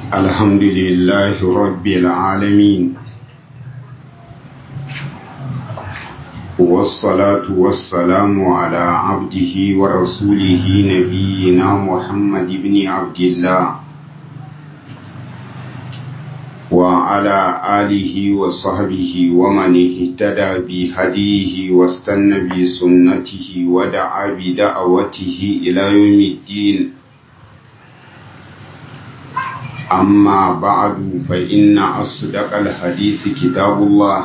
الحمد لله رب العالمين والصلاة والسلام على عبده ورسوله نبينا محمد بن عبد الله وعلى آله وصحبه ومن اهتدى بهديه واستنى بسنته ودعا بدعوته إلى يوم الدين أما بعد فإن أصدق الحديث كتاب الله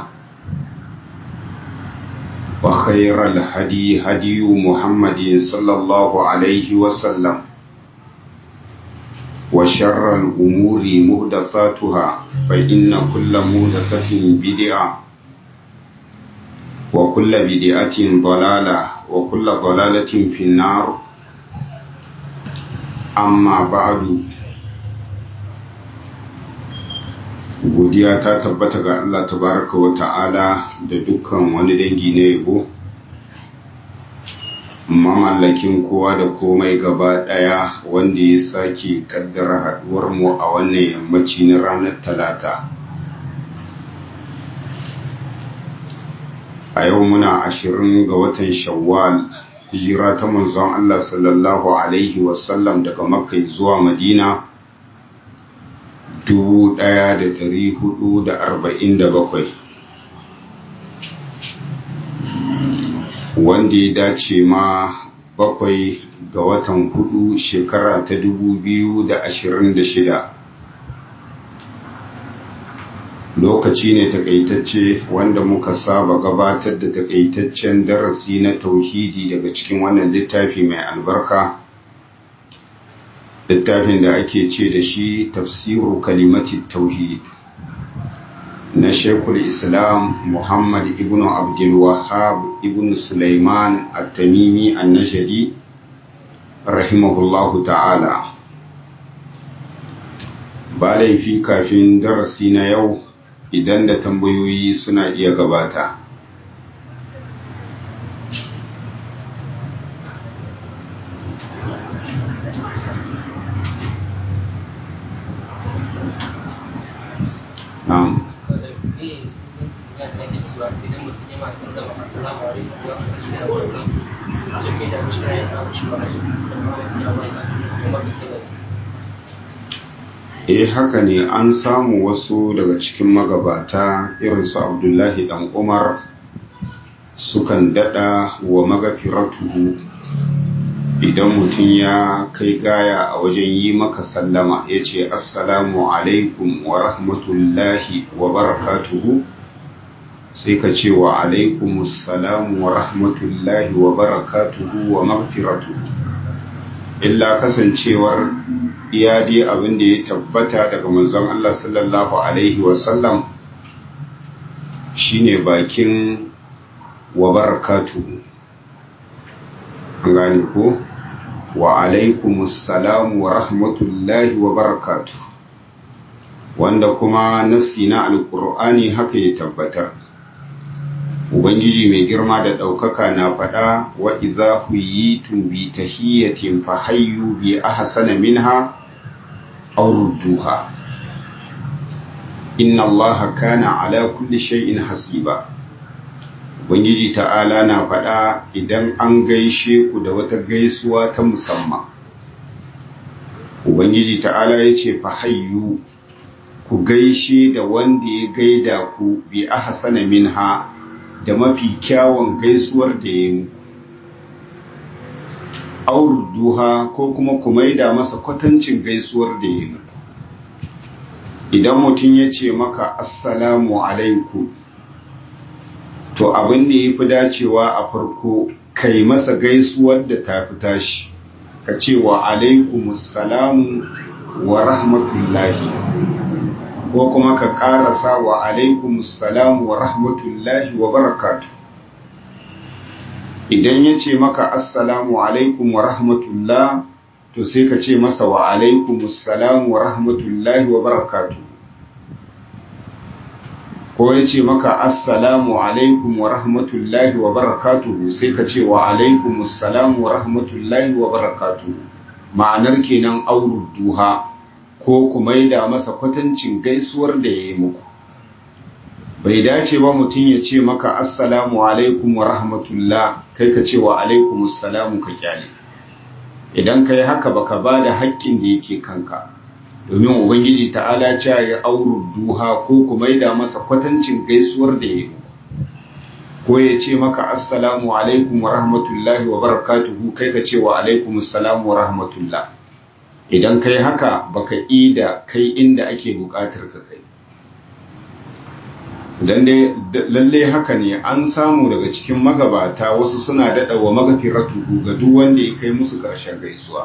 وخير الهدي هدي محمد صلى الله عليه وسلم وشر الأمور مهدثاتها فإن كل مهدثة بدعة وكل بدعة ضلالة وكل ضلالة في النار أما بعد godiya ta tabbata ga Allah tabaraka wa ta'ala da dukkan wani dangi na yabo mamallakin kowa da komai gaba daya wanda ya sake kaddara haduwar mu a wannan yammaci na ranar talata a yau muna ashirin ga watan shawwal hijira ta manzon Allah sallallahu alaihi wasallam daga makka zuwa madina dubu ɗaya da ɗari hudu da arba'in da bakwai wanda ya dace ma bakwai ga watan hudu shekara ta dubu biyu da ashirin da shida lokaci ne takaitacce wanda muka saba gabatar da takaitaccen darasi na tauhidi daga cikin wannan littafi mai albarka littafin da ake ce da shi tafsiru kalimati tauhid na shekul islam muhammad ibn abdul wahab ibn sulaiman at-tamimi an-najdi rahimahullahu ta'ala ba laifi kafin darasi na yau idan da tambayoyi suna iya gabata Na'am. Eh haka ne an samu wasu daga cikin magabata irin su Abdullahi dan Umar sukan dada wa magafiratuhu idan mutum ya kai gaya a wajen yi maka sallama ya ce assalamu alaikum wa rahmatullahi wa barakatuhu sai ka ce wa alaikum assalamu wa rahmatullahi wa barakatuhu wa magfiratuhu illa kasancewar iya dai abin da ya tabbata daga manzon Allah sallallahu alaihi wasallam shine bakin wa barakatuhu an gane ko wa alaikumussalam wa rahmatullahi wa barakatu wanda kuma nassi na alkur'ani haka ya tabbatar ubangiji mai girma da ɗaukaka na faɗa wa idza huyitum bi tahiyyatin fa hayyu bi ahsana minha aw rudduha inna allaha kana ala kulli shay'in hasiba Ubangiji ta'ala na faɗa idan an gaishe ku da wata gaisuwa ta musamman. Ubangiji ta'ala ya ce hayyu ku gaishe da wanda ya gaida ku bi ahsana minha da mafi kyawun gaisuwar da ya muku. Auruduha ko kuma ku maida masa kwatancin gaisuwar da ya muku. Idan mutum ya ce maka Assalamu alaikum to abin da ya fi dacewa a farko kai masa gaisuwar da ta fi tashi ka ce wa alaikumussalamu wa rahmatullahi ko kuma ka karasa wa alaikumussalamu wa rahmatullahi wa barakatu idan ya ce maka assalamu alaikum wa rahmatullah to sai ka ce masa wa alaikumussalamu wa rahmatullahi wa barakatu ko ya ce maka assalamu alaikum wa rahmatullahi wa barakatuhu sai ka ce wa alaikum assalamu wa rahmatullahi wa barakatuhu ma'anar kenan auru duha ko ku maida masa kwatancin gaisuwar da ya yi muku bai dace ba mutum ya ce maka assalamu alaikum wa rahmatullah kai ka ce wa alaikum assalamu ka kyale idan ka yi haka baka ba da haƙƙin da yake kanka domin ubangiji ta'ala ce ya auru duha ko ku maida masa kwatancin gaisuwar da ya yi muku ko ya ce maka assalamu alaikum wa rahmatullahi wa barakatuhu kai ka ce wa alaikum assalamu wa rahmatullah idan kai haka baka ida kai inda ake bukatar ka kai dan dai lalle haka ne an samu daga cikin magabata wasu suna dada wa magafiratu ga duk wanda ya kai musu karshen gaisuwa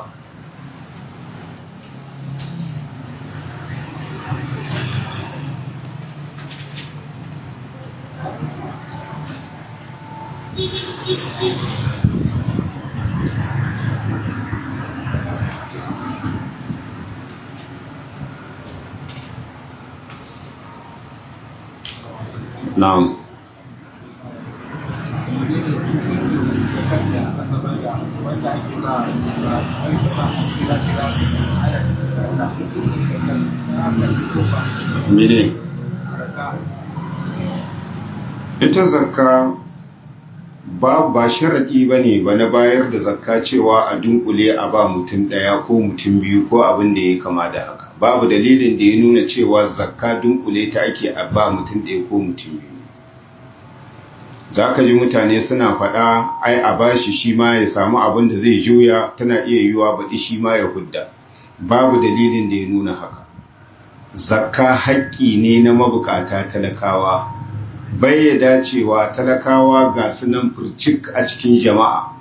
Na'am. Mene? Ita zakka ba ba sharaɗi ba ne ba na bayar da zakka cewa a dunkule a ba mutum ɗaya ko mutum biyu ko abin da ya kama da haka. Babu dalilin da ya nuna cewa zakka dunkule ta ake a ba mutum ɗaya ko mutum biyu. za ka ji mutane suna faɗa ai a bashi shi ma ya samu abin da zai juya tana iya yiwuwa baɗi shi ma ya hudda babu dalilin da ya nuna haka zakka haƙƙi ne na mabukata talakawa bai ya dacewa talakawa ga sunan furcik a cikin jama'a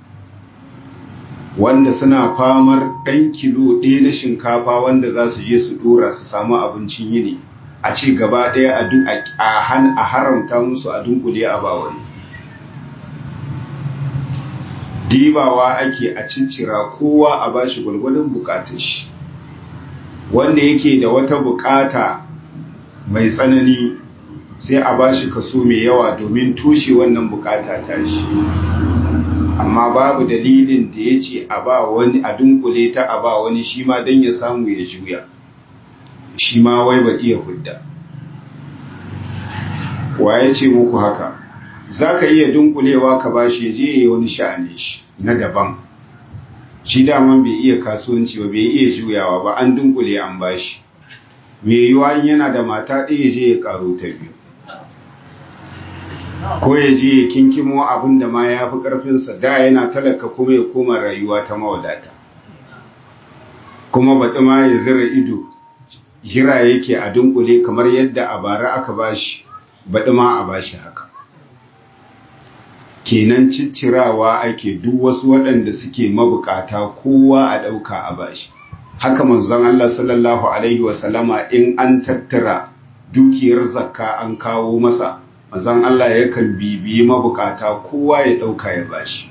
wanda suna famar ɗan kilo ɗaya na shinkafa wanda za su je su ɗora su samu abincin yini a ce gaba ɗaya a haramta musu a dunkule a bawani dibawa ake a cincira kowa a bashi gwalgwadon bukatun shi wanda yake da wata bukata mai tsanani sai a bashi kaso mai yawa domin tushe wannan bukata ta shi amma babu dalilin da ya ce a ba wani a dunkule ta a ba wani shi ma don ya samu ya juya shi ma wai ba iya hudda wa ya ce muku haka za ka iya dunkulewa ka ba shi je ya wani sha'ani shi na daban shi daman bai iya kasuwanci ba bai iya juyawa ba an dunkule an ba shi mai yiwuwa yana da mata ɗaya je ya ƙaro ta biyu ko ya je ya kinkimo abin da ma ya fi ƙarfinsa da yana talaka kuma ya koma rayuwa ta mawadata kuma baɗi ma ya zira ido jira yake a dunkule kamar yadda a bara aka bashi baɗi ma a bashi haka kenan ciccirawa ake duk wasu waɗanda suke mabukata kowa a ɗauka a bashi haka manzon Allah sallallahu alaihi wasallama in an tattara dukiyar zakka an kawo masa manzon Allah yakan bibiyi mabukata kowa ya ɗauka ya bashi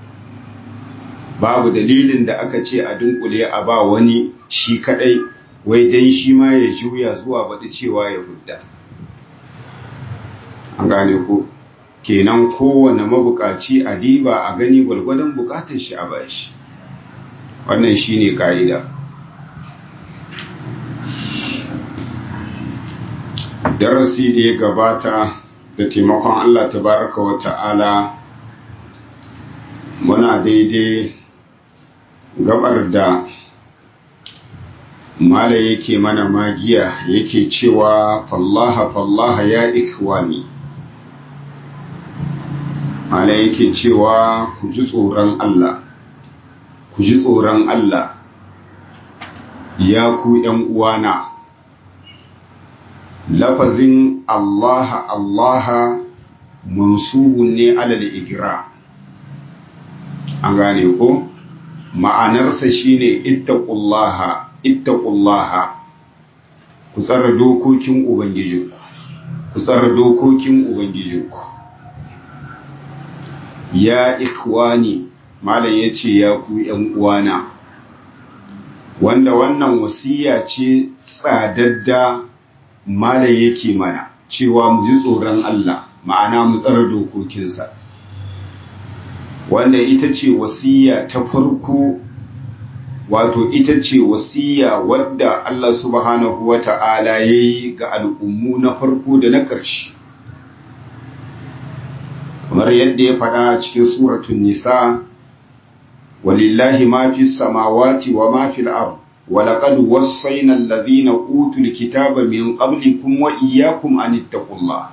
babu dalilin da aka ce a dunkule a ba wani shi kadai wai dan shi ma ya juya zuwa baɗi cewa ya hudda an gane ko kenan kowane mabukaci a diba a gani gwalgwadon bukatar shi a bashi wannan shine ka'ida darasi da ya gabata da taimakon Allah tabaraka wa ta'ala muna daidai gabar da mala yake mana magiya yake cewa fallaha fallaha ya ikwani mala yake cewa ku ji tsoron Allah ku ji tsoron Allah ya ku ‘yan uwana lafazin Allah Allah mansubun ne alal igira an gane ko ma'anarsa shine ittaqullaha ittaqullaha ku tsara dokokin ubangijinku ku tsara dokokin ubangijinku ya ikhwani malam yace ya ku yan uwana wanda wannan wasiya ce tsadadda malam yake mana cewa mu ji tsoron Allah ma'ana mu tsara dokokinsa wanda ita ce wasiya ta farko wato ita ce wasiya wadda Allah subhanahu wa ta'ala ya yi ga al'ummu na farko da na ƙarshe kamar yadda ya faɗa cikin suratun nisa walillahi ma fi samawati wa ma fi al'ar ولقد وصينا الذين أوتوا الكتاب من قبلكم وإياكم أن اتقوا الله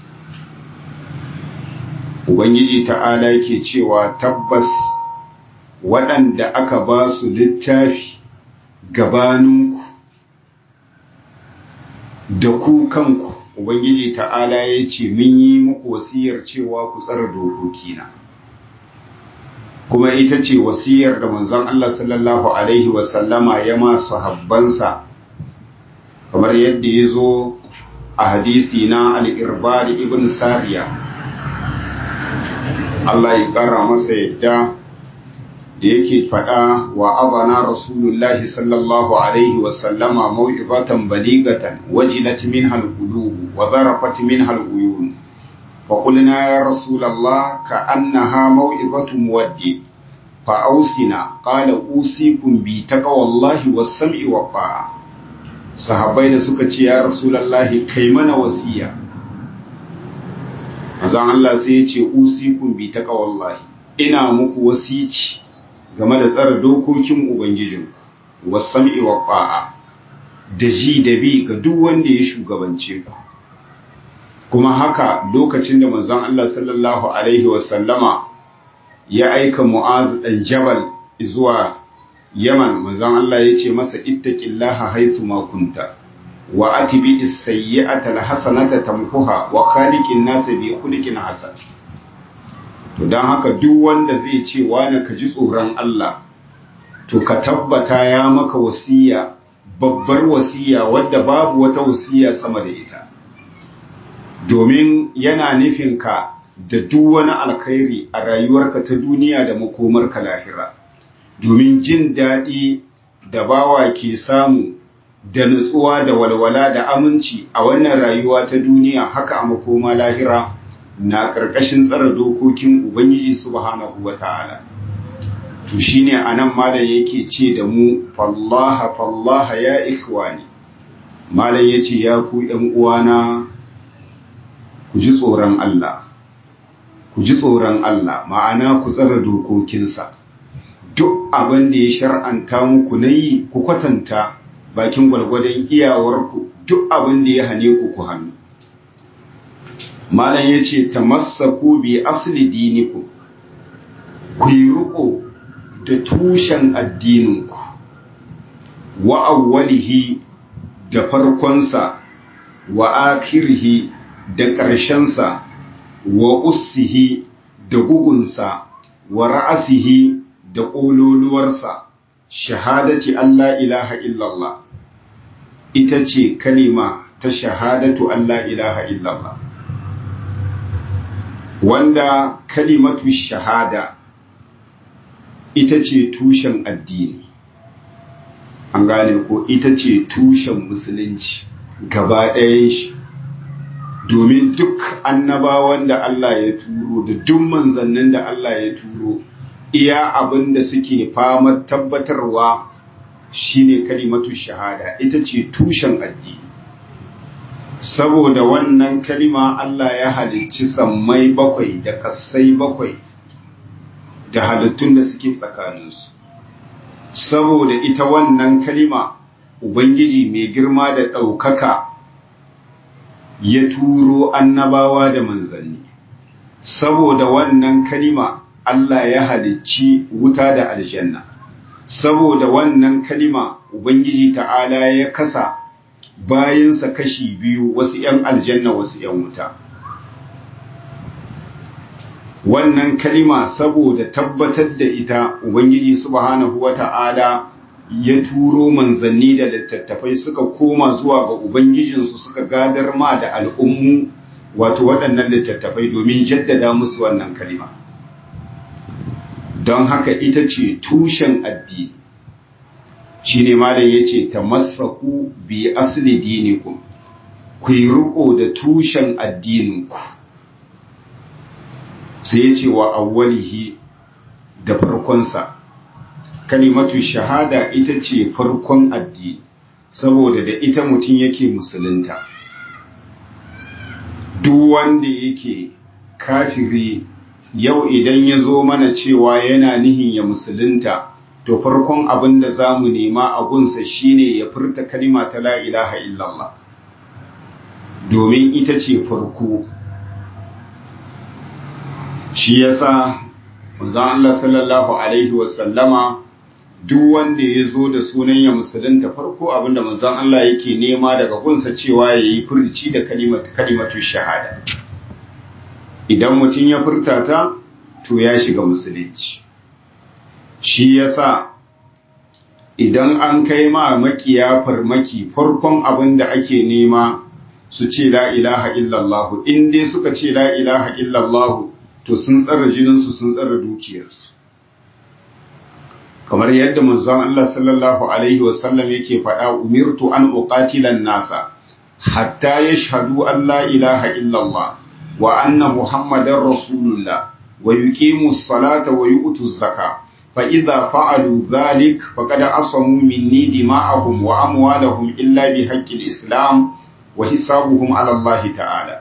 Ubangiji ta'ala yake cewa tabbas waɗanda aka ba su littafi gabaninku da ku kanku Ubangiji ta'ala ya ce mun yi muku wasiyar cewa ku tsara dokokina kuma ita ce wasiyar da manzon Allah sallallahu Alaihi wasallama ya masu habbansa kamar yadda ya zo a hadisi na al'irbari ibn Sariya Allah ya ƙara masa yadda da yake faɗa wa azana rasulullahi sallallahu alaihi wasallama maw'izatan baligatan wajilat min halqulub wa zarafat min haluyun fa qulna ya rasulullah ka annaha maw'izatu muwaddi fa ausina qala usikum bi taqwallahi was-sam'i wa ta'a sahabbai da suka ce ya rasulullahi kai mana wasiya manzon Allah sai ya ce usikum bi taqwallahi ina muku wasici game da tsara dokokin ubangijinku was-sam'i wa ta'a da ji da bi ga duk wanda ya shugabance ku kuma haka lokacin da manzon Allah sallallahu alaihi wasallama ya aika Mu'az dan Jabal zuwa Yaman manzon Allah ya ce masa ittaqillaha haythu ma kunta wa atibi as-sayyi'ata al-hasanata tamhuha wa khaliqin nas bi khuliqin hasan to dan haka duk wanda zai ce wani ka ji tsoron Allah to ka tabbata ya maka wasiya babbar wasiya wadda babu wata wasiya sama da ita domin yana nufin ka da duk wani alkhairi a rayuwarka ta duniya da makomarka lahira domin jin daɗi da bawa ke samu da nutsuwa da walwala da aminci a wannan rayuwa ta duniya haka a makoma lahira na ƙarƙashin tsara dokokin ubangiji subhanahu wa ta'ala to shine anan malam yake ce da mu fallaha fallaha ya ikhwani malam yace ya ku ɗan uwana ku ji tsoron Allah ku ji tsoron Allah ma'ana ku tsara dokokinsa duk abin da ya shar'anta muku na yi ku kwatanta bakin gwalgwadon iyawarku duk abin da ya hane ku ku hannu malam ya ce ta masaku bi asali diniku ku yi riko da tushen addininku wa awwalihi da farkonsa wa akirhi da ƙarshensa wa ussihi da gugunsa wa ra'asihi da ƙololuwarsa shahadati Allah ilaha illallah ita ce kalima ta shahadatu Allah ilaha illallah wanda kalimatu shahada ita ce tushen addini an gane ko ita ce tushen musulunci gaba ɗayan shi domin duk annabawan da Allah ya turo da duk manzannin da Allah ya turo iya abin da suke famar tabbatarwa shine kalimatu shahada ita ce tushen addini saboda wannan kalima Allah ya halicci sammai bakwai da kassai bakwai da halittun da suke tsakaninsu saboda ita wannan kalima ubangiji mai girma da ɗaukaka ya turo annabawa da manzanni saboda wannan kalima Allah ya halicci wuta da aljanna saboda wannan kalima ubangiji ta'ala ya kasa bayansa kashi biyu wasu 'yan aljanna wasu 'yan wuta wannan kalima saboda tabbatar da ita ubangiji subhanahu wata'ala ya turo manzanni da littattafai suka koma zuwa ga ubangijinsu suka gadar ma da al'ummu wato waɗannan littattafai domin jaddada musu wannan kalima don haka ita ce tushen addini shi ne malam ya ce ta masaku bi asali dinikum ku yi riko da tushen addininku sai ya ce wa awwalihi da farkonsa kalimatu shahada ita ce farkon addini saboda da ita mutum yake musulunta duk wanda yake kafiri yau idan ya zo mana cewa yana nihin ya musulunta to farkon abin da za mu nema a gunsa shine ya furta kalima ta la ilaha illallah domin ita ce farko shi yasa manzon Allah sallallahu alaihi wasallama duk wanda ya zo da sunan ya musulunta farko abinda manzon Allah yake nema daga gunsa cewa ya yi furci da kalimatu shahada idan mutum ya furta ta to ya shiga musulunci shi yasa idan an kai ma makiya farmaki farkon abin da ake nema su ce la ilaha illallah in dai suka ce la ilaha illallah to sun tsara jininsu sun tsara dukiyarsu kamar yadda manzon Allah sallallahu alaihi wasallam yake faɗa umirtu an uqatila nasa hatta yashhadu an la ilaha illallah wa anna muhammadar rasulullah wa yuqimu as-salata wa yu'tu az-zakata fa idza fa'alu dhalik faqad asamu minni dima'ahum wa amwalahum illa bi haqqi al-islam wa hisabuhum ala Allah ta'ala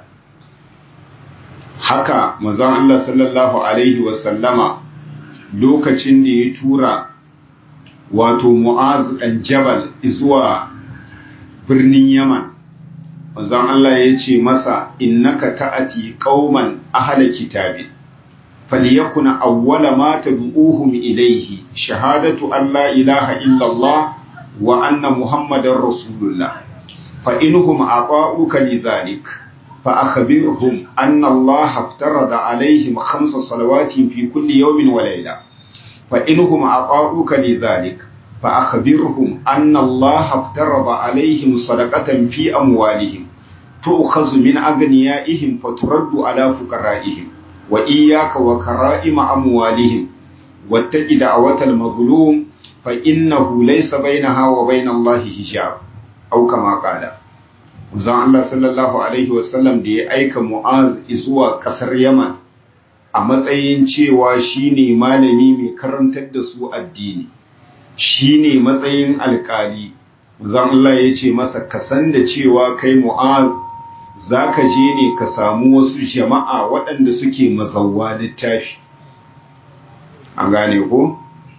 haka manzon Allah sallallahu alaihi wasallama lokacin da ya tura wato Mu'az ɗan Jabal zuwa birnin Yaman manzon Allah ya ce masa innaka ta'ati qauman ahla kitabi falyakuna awwala ma tad'uhum ilayhi shahadatu an la ilaha illa Allah wa anna muhammadar rasulullah fa inhum ata'uka lidhalik فأخبرهم أن الله افترض عليهم خمس صلوات في كل يوم وليلة فإنهم أطاعوك لذلك فأخبرهم أن الله افترض عليهم صدقة في أموالهم تؤخذ من أغنيائهم فترد على فقرائهم وإياك وكرائم أموالهم واتق دعوة المظلوم فإنه ليس بينها وبين الله حجاب أو كما قال Zan Allah sallallahu Alaihi wasallam da ya aika Mu'az zuwa ƙasar Yaman a matsayin cewa shi ne malami mai karantar da su addini, shi ne matsayin alƙali. Zan Allah ya ce masa kasan da cewa kai Mu'az za ka je ne ka samu wasu jama'a waɗanda suke mazauwa littafi. An gane ko?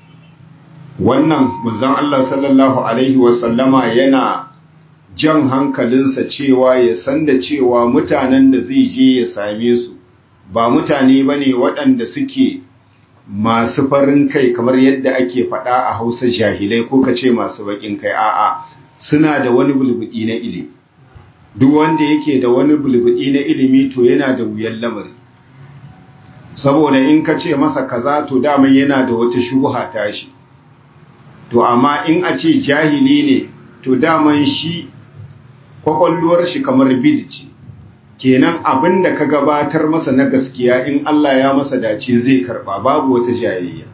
Wannan, Zan Allah sallallahu Alaihi wasallama yana jan hankalinsa cewa ya san da cewa mutanen da zai je ya same su ba mutane ba ne waɗanda suke masu farin kai kamar yadda ake faɗa a hausa jahilai ko ka ce masu baƙin kai a'a suna da wani bulbuɗi na ilimi duk wanda yake da wani bulbuɗi na ilimi to yana da wuyan lamari saboda in ka ce masa kaza to daman yana da wata shubuha tashi to amma in a ce jahili ne to daman shi kwakwalluwar shi kamar bid ce kenan abin da ka gabatar masa na gaskiya in Allah ya masa dace zai karba babu wata jayayya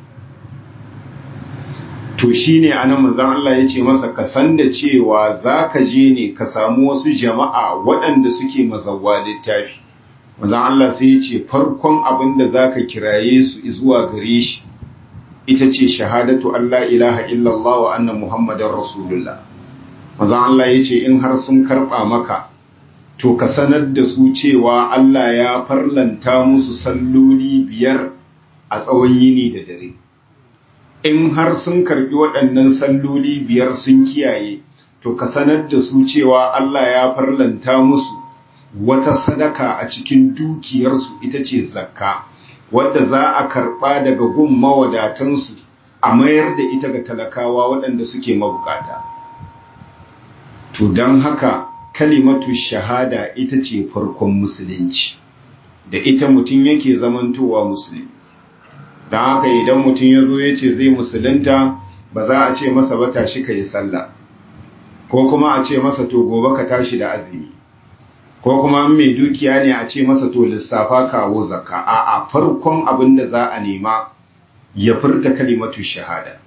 to shine anan manzon Allah ya ce masa ka san da cewa zaka je ne ka samu wasu jama'a waɗanda suke mazawwa littafi manzon Allah sai ya ce farkon abin da zaka kiraye su zuwa gare shi ita ce shahadatu Allah ilaha illallah wa anna muhammadar rasulullah manzon Allah ya ce in har sun karɓa maka to ka sanar da su cewa Allah ya farlanta musu salloli biyar a tsawon yini da dare in har sun karɓi waɗannan salloli biyar sun kiyaye to ka sanar da su cewa Allah ya farlanta musu wata sadaka a cikin dukiyarsu ita ce zakka wadda za a karɓa daga gun mawadatansu a mayar da ita ga talakawa waɗanda suke mabukata. To don haka kalimatu shahada ita ce farkon musulunci, da ita mutum yake zamantowa musulmi. Don haka idan mutum ya zo ya ce zai musulunta ba za a ce masa ba tashi ka yi sallah, ko kuma a ce masa to gobe ka tashi da azumi. ko kuma mai dukiya ne a ce masa to lissafa kawo zakka a a farkon abin da za a nema ya furta kalimatu shahada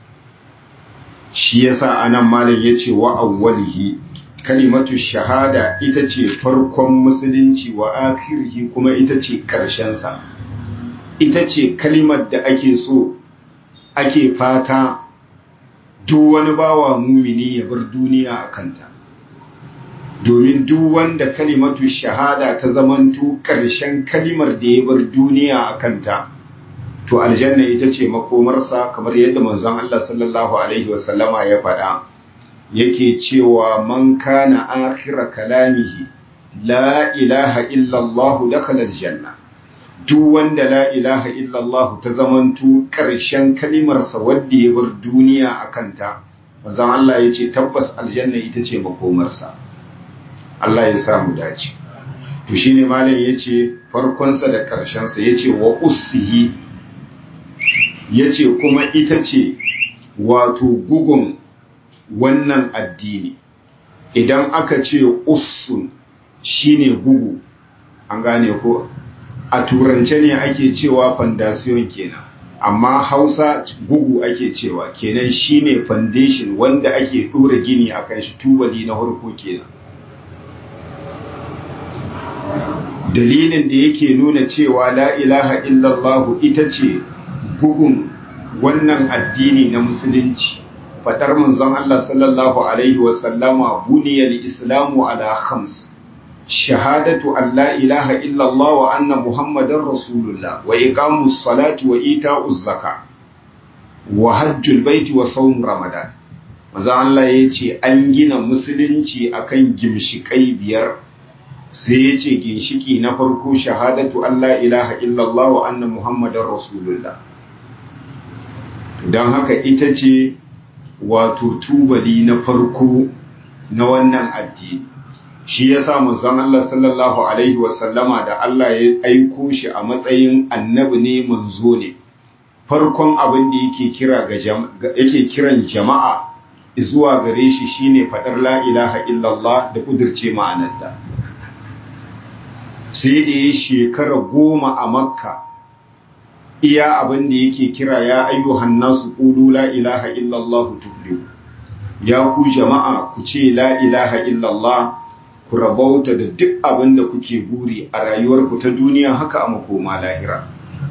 shi yasa anan malam yace wa awwalihi kalimatu shahada ita ce farkon musulunci wa akhirihi kuma ita ce karshen sa ita ce kalimar da ake so ake fata duk wani bawa mumini ya bar duniya a kanta domin duk wanda kalimatu shahada ta zamanto ƙarshen kalimar da ya bar duniya a kanta to aljanna ita ce makomarsa kamar yadda manzon Allah sallallahu alaihi wasallama ya faɗa yake cewa man kana akhira kalamihi la ilaha illallah dakhala aljanna duk wanda la ilaha illallah ta zamanto ƙarshen kalimarsa wadda ya bar duniya a kanta manzon Allah ya ce tabbas aljanna ita ce makomarsa Allah ya samu dace to shine malam yace farkonsa da ƙarshensa yace wa ussihi yace kuma ita ce wato gugun wannan addini idan aka ce ussun shine gugu an gane ko a turance ne ake cewa foundation kenan amma hausa gugu ake cewa kenan shine foundation wanda ake dora gini akan shi tubali na harko kenan dalilin da yake nuna cewa la ilaha illallah ita ce gugun wannan addini na musulunci fadar manzon Allah sallallahu alaihi wasallama buniyal islamu ala khams shahadatu an la ilaha illallah wa anna muhammadar rasulullah wa iqamus salati wa ita'uz zaka wa hajjul baiti wa sawm ramadan manzon Allah yace an gina musulunci akan gimshikai biyar sai ya ce ginshiki na farko shahadatu Allah ilaha illallah wa anna muhammadar rasulullah don haka ita ce wato tubali na farko na wannan addini shi ya sa manzon Allah sallallahu alaihi wasallama da Allah ya aiko shi a matsayin annabi ne manzo ne farkon abin da yake kira ga yake kiran jama'a zuwa gare shi shine faɗar la ilaha illallah da kudirce ma'anarta sai da ya shekara goma a makka iya abin da yake kira ya ayyuhan nasu qulu la ilaha illallah tuflihu ya ku jama'a ku ce la ilaha illallah ku rabauta da duk abin da kuke buri a rayuwarku ta duniya haka a makoma lahira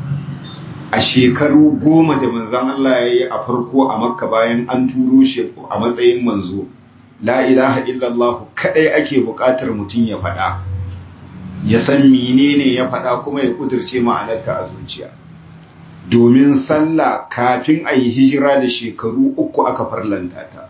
a shekaru goma da manzan Allah ya yi a farko a makka bayan an turo shi a matsayin manzo la ilaha illallah kadai ake buƙatar mutum ya faɗa ya san menene ya faɗa kuma ya kudirce ma'anarta a zuciya domin sallah kafin a yi hijira da shekaru uku aka farlanta ta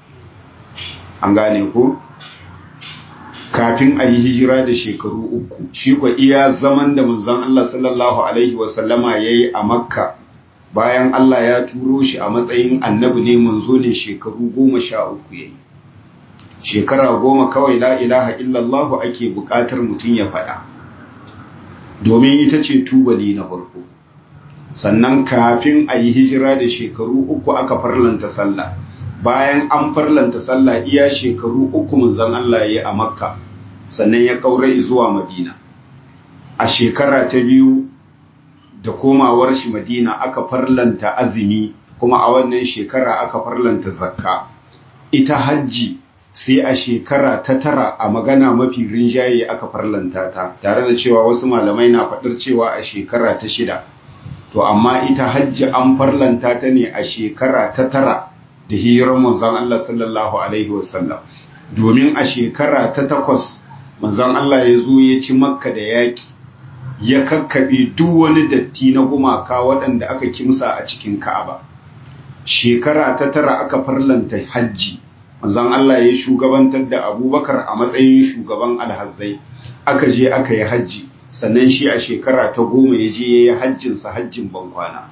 an gane ko kafin a yi hijira da shekaru uku shi kwa iya zaman da manzon Allah sallallahu alaihi wasallama ya yi a makka bayan Allah ya turo shi a matsayin annabi ne manzo ne shekaru goma sha uku ya yi shekara goma kawai la ilaha illallahu ake buƙatar mutum ya faɗa domin ita ce tubali na farko sannan kafin a yi hijira da shekaru uku aka farlanta sallah bayan an farlanta sallah iya shekaru uku manzon Allah ya yi a makka sannan ya ƙaura zuwa madina a shekara ta biyu da komawar shi madina aka farlanta azumi kuma a wannan shekara aka farlanta zakka ita hajji sai a shekara ta tara a magana mafi rinjaye aka farlanta ta tare da cewa wasu malamai na faɗar cewa a shekara ta shida to amma ita hajji an farlanta ta ne a shekara ta tara da hijirar manzon Allah sallallahu alaihi wasallam domin a shekara ta takwas manzon Allah ya zo ya ci makka da yaƙi ya kakkaɓe duk wani datti na gumaka waɗanda aka kimsa a cikin ka'aba shekara ta tara aka farlanta hajji manzon Allah ya shugabantar da abubakar a matsayin shugaban alhazzai aka je aka yi hajji sannan shi a shekara ta goma ya je ya yi hajjinsa hajjin bankwana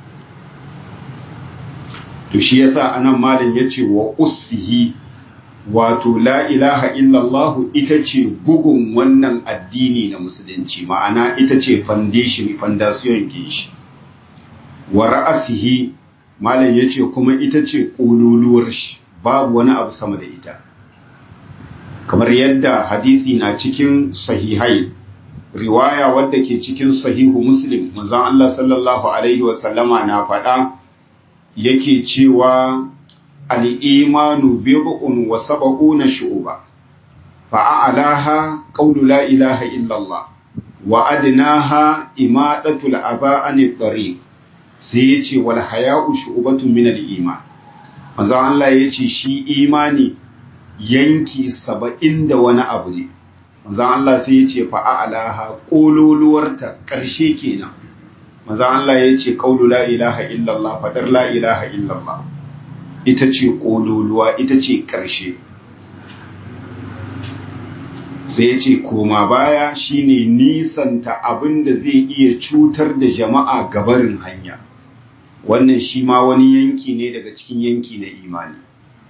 to shi yasa anan malam ya ce wa ussihi wato la ilaha illallah ita ce gugun wannan addini na musulunci ma'ana ita ce foundation foundation ke shi wa ra'asihi malam ya ce kuma ita ce ƙololuwar shi babu wani abu sama da ita kamar yadda hadisi na cikin sahihai riwaya wadda ke cikin sahihu muslim manzon Allah sallallahu alaihi wasallama na faɗa yake cewa al'imanu bid'un wa sab'una shu'ba fa'alaha qawlu la ilaha illallah wa adnaha imadatul adha anit tariq sai ya ce wal haya'u shu'batun min al-iman manzo Allah ya ce shi imani yanki saba'in da wani abu ne manzo Allah sai ya ce fa a'laha kololuwarta karshe kenan manzo Allah ya ce qaulu la ilaha illallah fadar la ilaha illallah ita ce kololuwa ita ce karshe sai ya ce koma baya shine nisanta abin da zai iya cutar da jama'a gabarin hanya wannan shi ma wani yanki ne daga cikin yanki na imani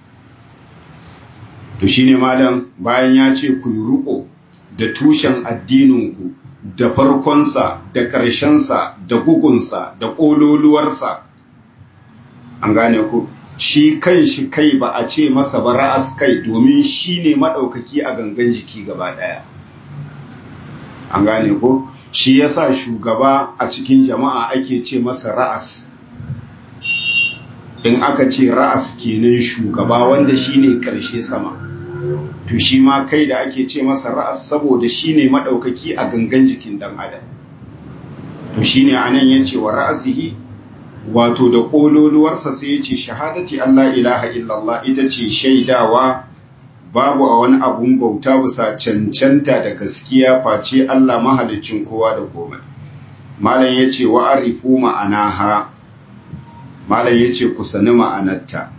to shine malam bayan ya ce ku yi ruko da tushen addininku da farkonsa da ƙarshensa da gugunsa da ƙololuwarsa an gane ku shi kan shi kai ba a ce masa ba ra'as kai domin shi ne maɗaukaki a gangan jiki gaba ɗaya an gane ko shi yasa shugaba a cikin jama'a ake ce masa ra'as in aka ce ra'as kenan shugaba wanda shi ne ƙarshe sama to shi ma kai da ake ce masa ra'as saboda shi ne maɗaukaki a gangan jikin ɗan adam to shi ne anan ya ce wa ra'asihi wato da ƙololuwarsa sai ya ce shahadati Allah ilaha illallah ita ce shaidawa babu a wani abun bauta bisa cancanta da gaskiya face Allah mahalicin kowa da komai malam ya ce wa arifu ma'anaha malam ya ce ku sani ma'anarta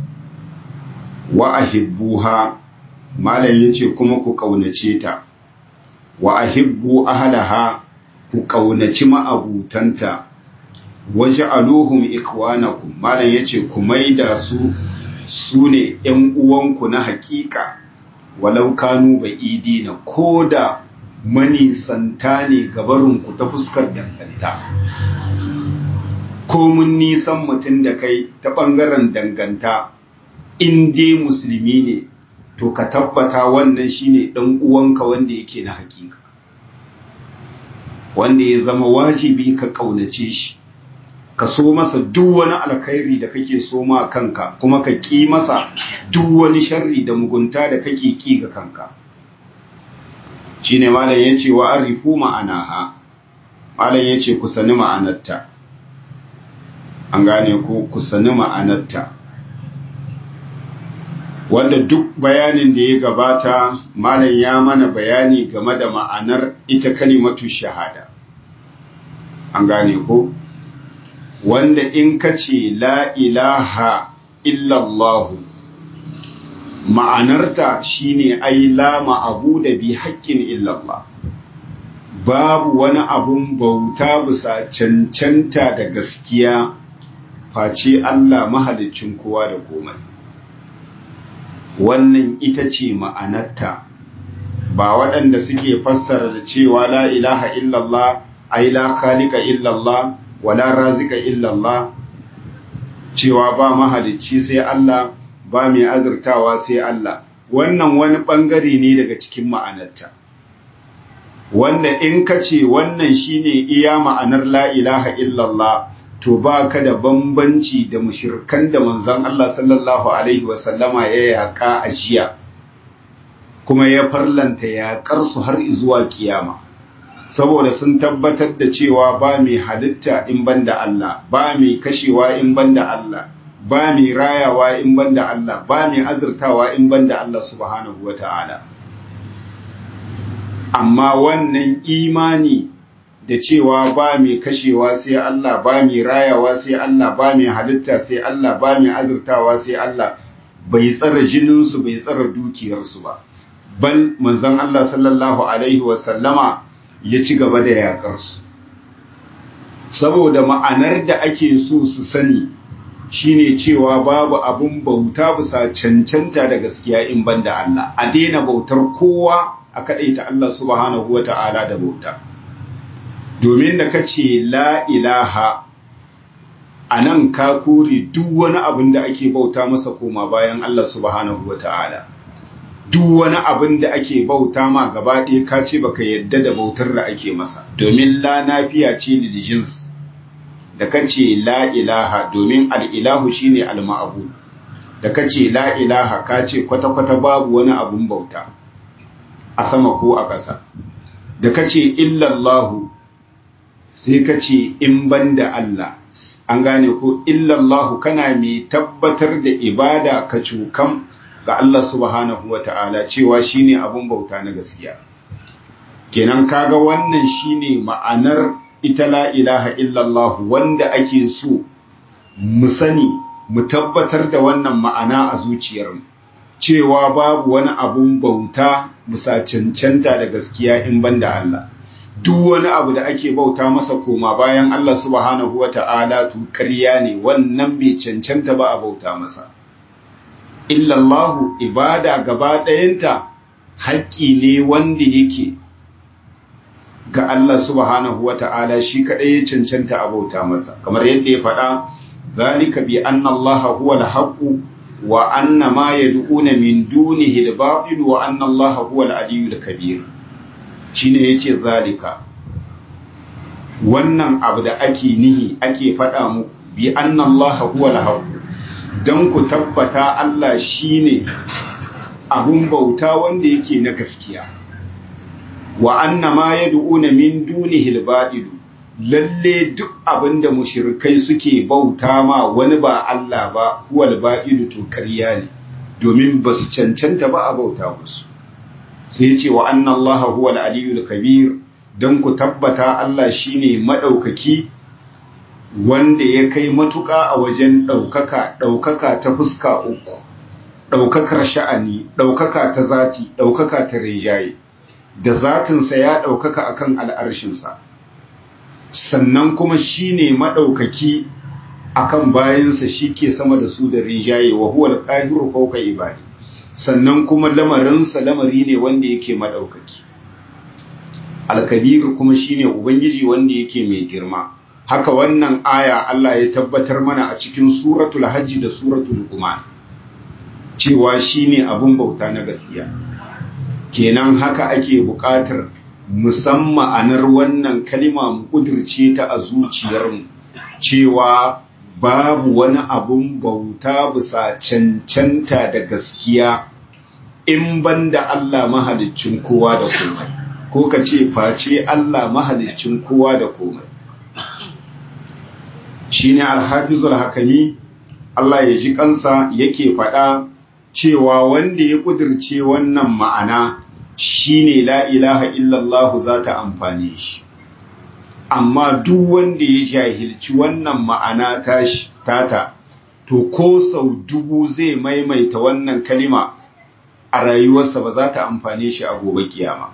wa ahibbuha malam ya ce kuma ku ƙaunace ta wa ahibbu ahlaha ku ƙaunaci ma'abutanta waje aluhum ikwanakum malam yace ku maida su su ne ‘yan uwanku na hakika walau kanu bai idina ko da manisanta ne gabarinku ta fuskar danganta ko mun nisan mutum da kai ta ɓangaren danganta in dai musulmi ne to ka tabbata wannan shine ɗan uwanka wanda yake na hakika wanda ya zama wajibi ka ƙaunace shi ka so masa duk wani alkhairi da kake so ma kanka kuma ka ƙi masa duk wani sharri da mugunta da kake ƙi ga kanka shine malam yace wa arifu ma'anaha malam yace ku sani ma'anarta an gane ko ku sani ma'anarta wanda duk bayanin da ya gabata malam ya mana bayani game da ma'anar ita kalimatu shahada an gane ko wanda in ka ce la ilaha illallahu ma'anarta shine ai la ma'abu da bi haƙƙin illallah babu wani abun bauta bisa cancanta da gaskiya face Allah mahalicin kowa da komai wannan ita ce ma'anarta ba waɗanda suke fassara da cewa la ilaha illallah ai la khaliqa illallah wala razika illallah cewa ba mahalicci sai Allah ba mai azurtawa sai Allah wannan wani bangare ne daga cikin ma'anarta wanda in ka ce wannan shine iya ma'anar la ilaha illallah to ba ka da bambanci da mushirkan da manzon Allah sallallahu alaihi wasallama ya yaƙa a jiya kuma ya farlanta yaƙar su har zuwa kiyama saboda sun tabbatar da cewa ba mai halitta in banda Allah ba mai kashewa in banda Allah ba mai rayawa in banda Allah ba mai azurtawa in banda Allah subhanahu wata'ala amma wannan imani da cewa ba mai kashewa sai Allah ba mai rayawa sai Allah ba mai halitta sai Allah ba mai azurtawa sai Allah bai tsara jininsu bai tsara dukiyarsu ba bal manzon Allah sallallahu alaihi wasallama ya ci gaba da yaƙarsu saboda ma'anar da ake so su sani shine cewa babu abun bauta bisa cancanta da gaskiya in banda Allah a daina bautar kowa a kaɗaita Allah subhanahu wa ta'ala da bauta domin da ka ce la ilaha a nan ka kore duk wani abin da ake bauta masa koma bayan Allah subhanahu wa ta'ala duk wani abin da ake bauta ma gaba ɗaya ka ce baka yadda da bautar da ake masa domin la nafiya ce lil jins da ka ce la ilaha domin al'ilahu shine al-ma'abu da ka ce la ilaha ka ce kwata-kwata babu wani abun bauta a sama ko a ƙasa da ka ce illallahu sai ka ce in ban da Allah an gane ko illallahu kana mai tabbatar da ibada ka cukan ga Allah subhanahu wa ta'ala cewa shine abun bauta na gaskiya kenan kaga wannan shine ma'anar ita la ilaha illallah wanda ake so mu sani mu tabbatar da wannan ma'ana a zuciyarmu cewa babu wani abun bauta bisa cancanta da gaskiya in banda Allah duk wani abu da ake bauta masa koma bayan Allah subhanahu wa ta'ala to ƙarya ne wannan bai cancanta ba a bauta masa illallahu ibada gaba ɗayanta haƙƙi ne wanda yake ga Allah subhanahu wa ta'ala shi kaɗai ya cancanta a bauta masa kamar yadda ya faɗa zalika bi anna Allah huwa al-haqqu wa anna ma yad'una min dunihi al-batil wa anna Allah huwa al-aliyyul kabir shine yace zalika wannan abu da ake nihi ake faɗa muku bi anna Allah huwa al-haqqu dan ku tabbata Allah shine abun bauta wanda yake na gaskiya wa anna ma yad'una min dunihi al-batil lalle duk abinda mushrikai suke bauta ma wani ba Allah ba huwal ba'idu to kariya ne domin ba su cancanta ba a bauta musu sai ce wa anna Allah huwal aliyul kabir dan ku tabbata Allah shine madaukaki wanda ya kai matuƙa a wajen ɗaukaka ɗaukaka ta fuska uku ɗaukakar sha'ani ɗaukaka ta zati ɗaukaka ta rinjaye da zatinsa ya ɗaukaka akan al'arshinsa sannan kuma shi ne maɗaukaki akan bayansa shi ke sama da su da rinjaye wa huwa alƙahiru fauka ibadi sannan kuma lamarinsa lamari ne wanda yake maɗaukaki alkabiru kuma shi ne ubangiji wanda yake mai girma haka wannan aya Allah ya tabbatar mana a cikin suratul hajji da suratul luqman cewa shi ne abin bauta na gaskiya kenan haka ake buƙatar musamman ma'anar wannan kalima mu kudirce ta a zuciyarmu cewa babu wani abun bauta bisa cancanta da gaskiya in banda Allah mahaliccin kowa da komai ko ka ce face Allah mahaliccin kowa da komai shine alhafizul hakami Allah ya ji kansa yake faɗa cewa wanda ya kudirce wannan ma'ana shine la ilaha illallah za ta amfane shi amma duk wanda ya jahilci wannan ma'ana tashi tata to ko sau dubu zai maimaita wannan kalima a rayuwarsa ba za ta amfane shi a gobe kiyama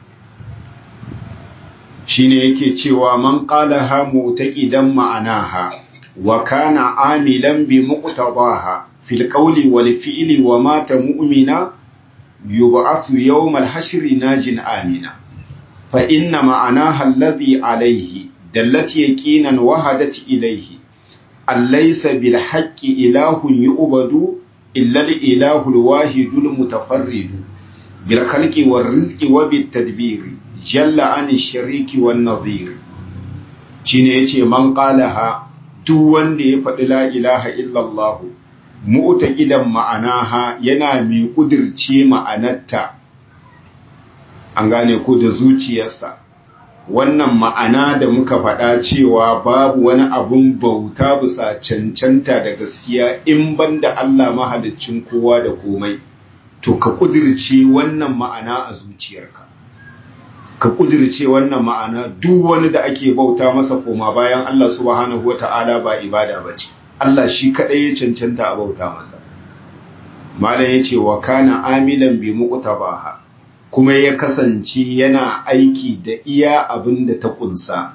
shine yake cewa man qalaha mu'taqidan ma'anaha wa kana amilan bi muqtadaha fil qawli wal fi'li wa mata mu'mina يبعث يوم الحشر ناج آمنا فإن معناها الذي عليه دلت يقينا وهدت إليه أليس بالحق إله يؤبد إلا الإله الواحد المتفرد بالخلق والرزق وبالتدبير جل عن الشريك والنظير شنيتي من قالها دون دي لا إله إلا الله mu'taqidan ma'anaha yana mai kudirce ma'anarta an gane ko da zuciyarsa wannan ma'ana da muka faɗa cewa babu wani abun bauta bisa cancanta da gaskiya in banda Allah mahaliccin kowa da komai to ka kudirce wannan ma'ana a zuciyarka ka kudirce wannan ma'ana duk wani da ake bauta masa koma bayan Allah subhanahu wata'ala ba ibada bace Allah shi kaɗai ya cancanta a bauta masa. Malam ya ce wa kana amilan bi muqtabaha kuma ya kasance yana aiki da iya abin da ta kunsa.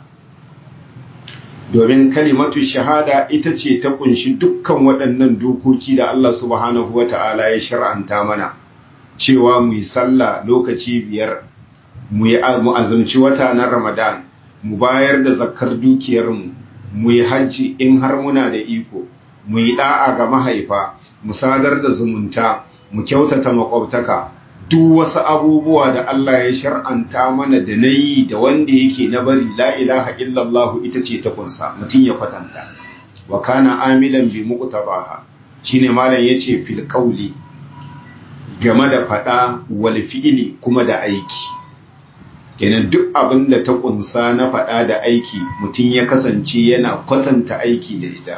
Domin kalimatu shahada ita ce ta kunshi dukkan waɗannan dokoki da Allah subhanahu wa ta'ala ya shar'anta mana cewa mu yi sallah lokaci biyar, mu yi azumci wata na Ramadan, mu bayar da zakkar dukiyarmu, mu yi hajji in har muna da iko mu yi da'a ga mahaifa mu sadar da zumunta mu kyautata makwabtaka duk wasu abubuwa da Allah ya shar'anta mana da na yi da wanda yake na bari la ilaha illallah ita ce ta kunsa mutum ya kwatanta wa kana amilan bi muqtabaha shine malam yace fil qawli game da fada wal fi'li kuma da aiki kenan duk abin da ta kunsa na faɗa da aiki mutum ya kasance yana kwatanta aiki da ita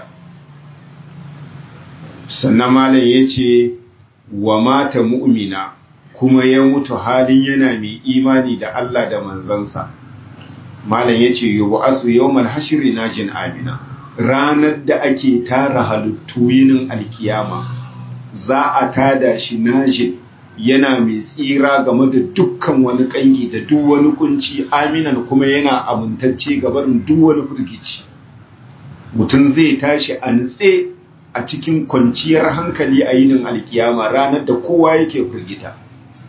sannan malam ya ce wa mata mu'mina kuma ya mutu halin yana mai imani da Allah da manzansa malam ya ce yubu asu yawmal hashri najin amina ranar da ake tara halittu yinin alkiyama za a tada shi najin yana mai tsira game da dukkan wani kangi da duk wani kunci aminan kuma yana amintacce gabarin duk wani firgici mutum zai tashi a nutse a cikin kwanciyar hankali a yinin alkiyama ranar da kowa yake firgita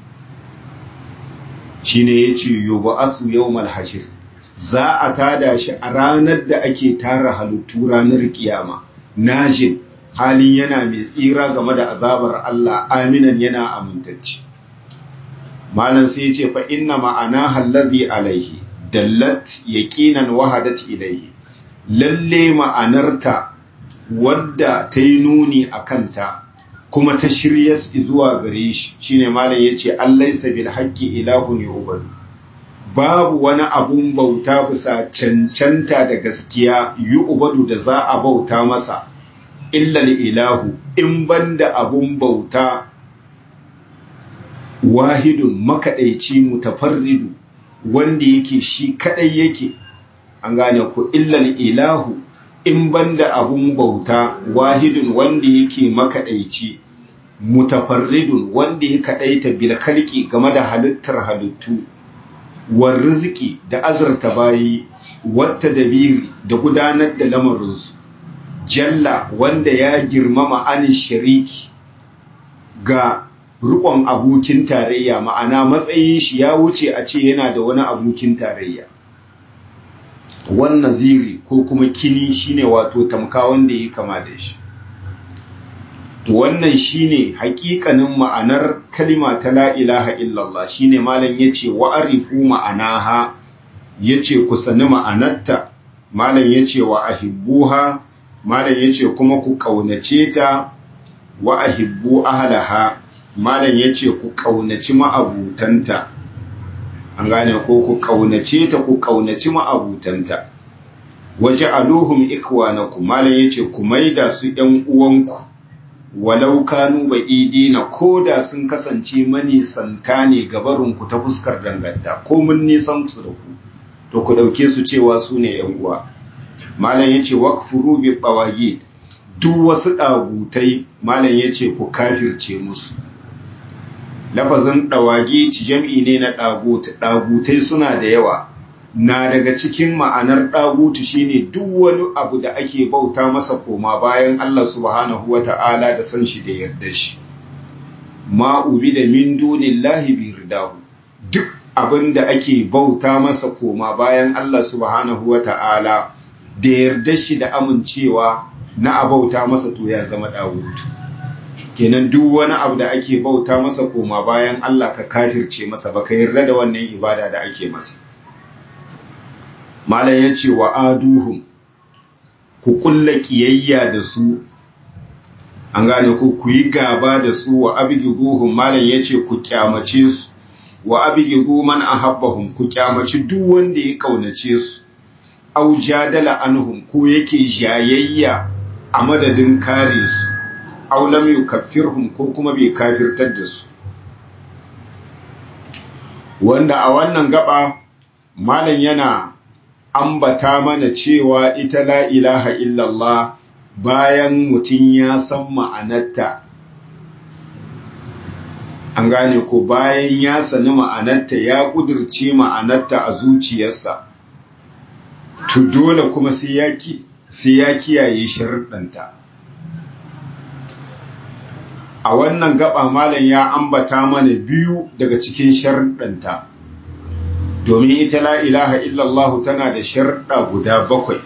shine yace yubu asu yawmal hashir za a tada shi a ranar da ake tara halittu ranar kiyama najin halin yana mai tsira game da azabar Allah aminan yana amintacci malam sai ce fa inna ma'ana hallazi alaihi dallat yaqinan wahadat ilaihi lalle ma'anarta wadda ta yi nuni a kanta kuma ta shirya zuwa gare shi shine malam yace allaisa bil haqqi ilahun yu'badu babu wani abun bauta bisa cancanta da gaskiya yu'badu da za a bauta masa illal ilahu in banda abun bauta wahidun makaɗaici mutafarridu wanda yake shi kaɗai yake an gane ku illal ilahu in banda abun bauta wahidun wanda yake makaɗaici mutafarridun wanda ya kaɗaita bil khalqi game da halittar halittu war riziki da azurta bayi wata dabiri da gudanar da lamarinsu jalla wanda ya girmama anin shariki ga rukon abokin tarayya ma'ana matsayin shi ya wuce a ce yana da wani abokin tarayya wannan ziri ko kuma kini shine wato tamka wanda ya kama da shi wannan shine hakikanin ma'anar kalima ta la ilaha illallah shine malam yace wa arifu ma'anaha yace ku sani ma'anarta malam yace wa ahibbuha malam yace kuma ku kaunace ta wa ahibbu ahlaha malam yace ku kaunaci ma'abutanta an gane ko ku kaunace ta ku kaunaci ma'abutanta waja'aluhum ikwanakum malam yace ku maida su ɗan uwanku walau kanu ba'idina ko da sun kasance manisanta ne gabarinku ta fuskar danganta ko mun nisan su da ku to ku ɗauke su cewa su ne ‘yan uwa malam ya ce wakfuru bi tsawagi duk wasu ɗagutai malam ya ce ku kafirce musu lafazin ɗawagi ci jam'i ne na ɗaguta ɗagutai suna da yawa na daga cikin ma'anar ɗagutu shine duk wani abu da ake bauta masa koma bayan Allah subhanahu wa ta'ala da san shi da yarda shi ma'ubi da min dunillahi bi ridahu duk abin da ake bauta masa koma bayan Allah subhanahu wa ta'ala da yarda shi da amincewa na abauta masa to ya zama ɗagutu kenan duk wani abu da ake bauta masa koma bayan Allah ka kafirce masa baka yarda da wannan ibada da ake masa malam ya ce wa aduhum ku kulla kiyayya da su an gane ku ku yi gaba da su wa abgiduhum malam ya ce ku kyamace su wa abgidu man ahabbahum ku kyamaci duk wanda ya kaunace su au jadala anhum ko yake jayayya a madadin kare su au lam yukaffirhum ko kuma bai kafirtar da su wanda a wannan gaba malam yana ambata mana cewa ita la ilaha illallah bayan mutum ya san ma'anarta an gane ko bayan ya sani ma'anarta ya ƙudurce ma'anarta a zuciyarsa to dole kuma sai ya kiyaye sharuɗanta a wannan gaba malam ya ambata mana biyu daga cikin sharuɗanta domin ita la ilaha illallah tana da sharɗa guda bakwai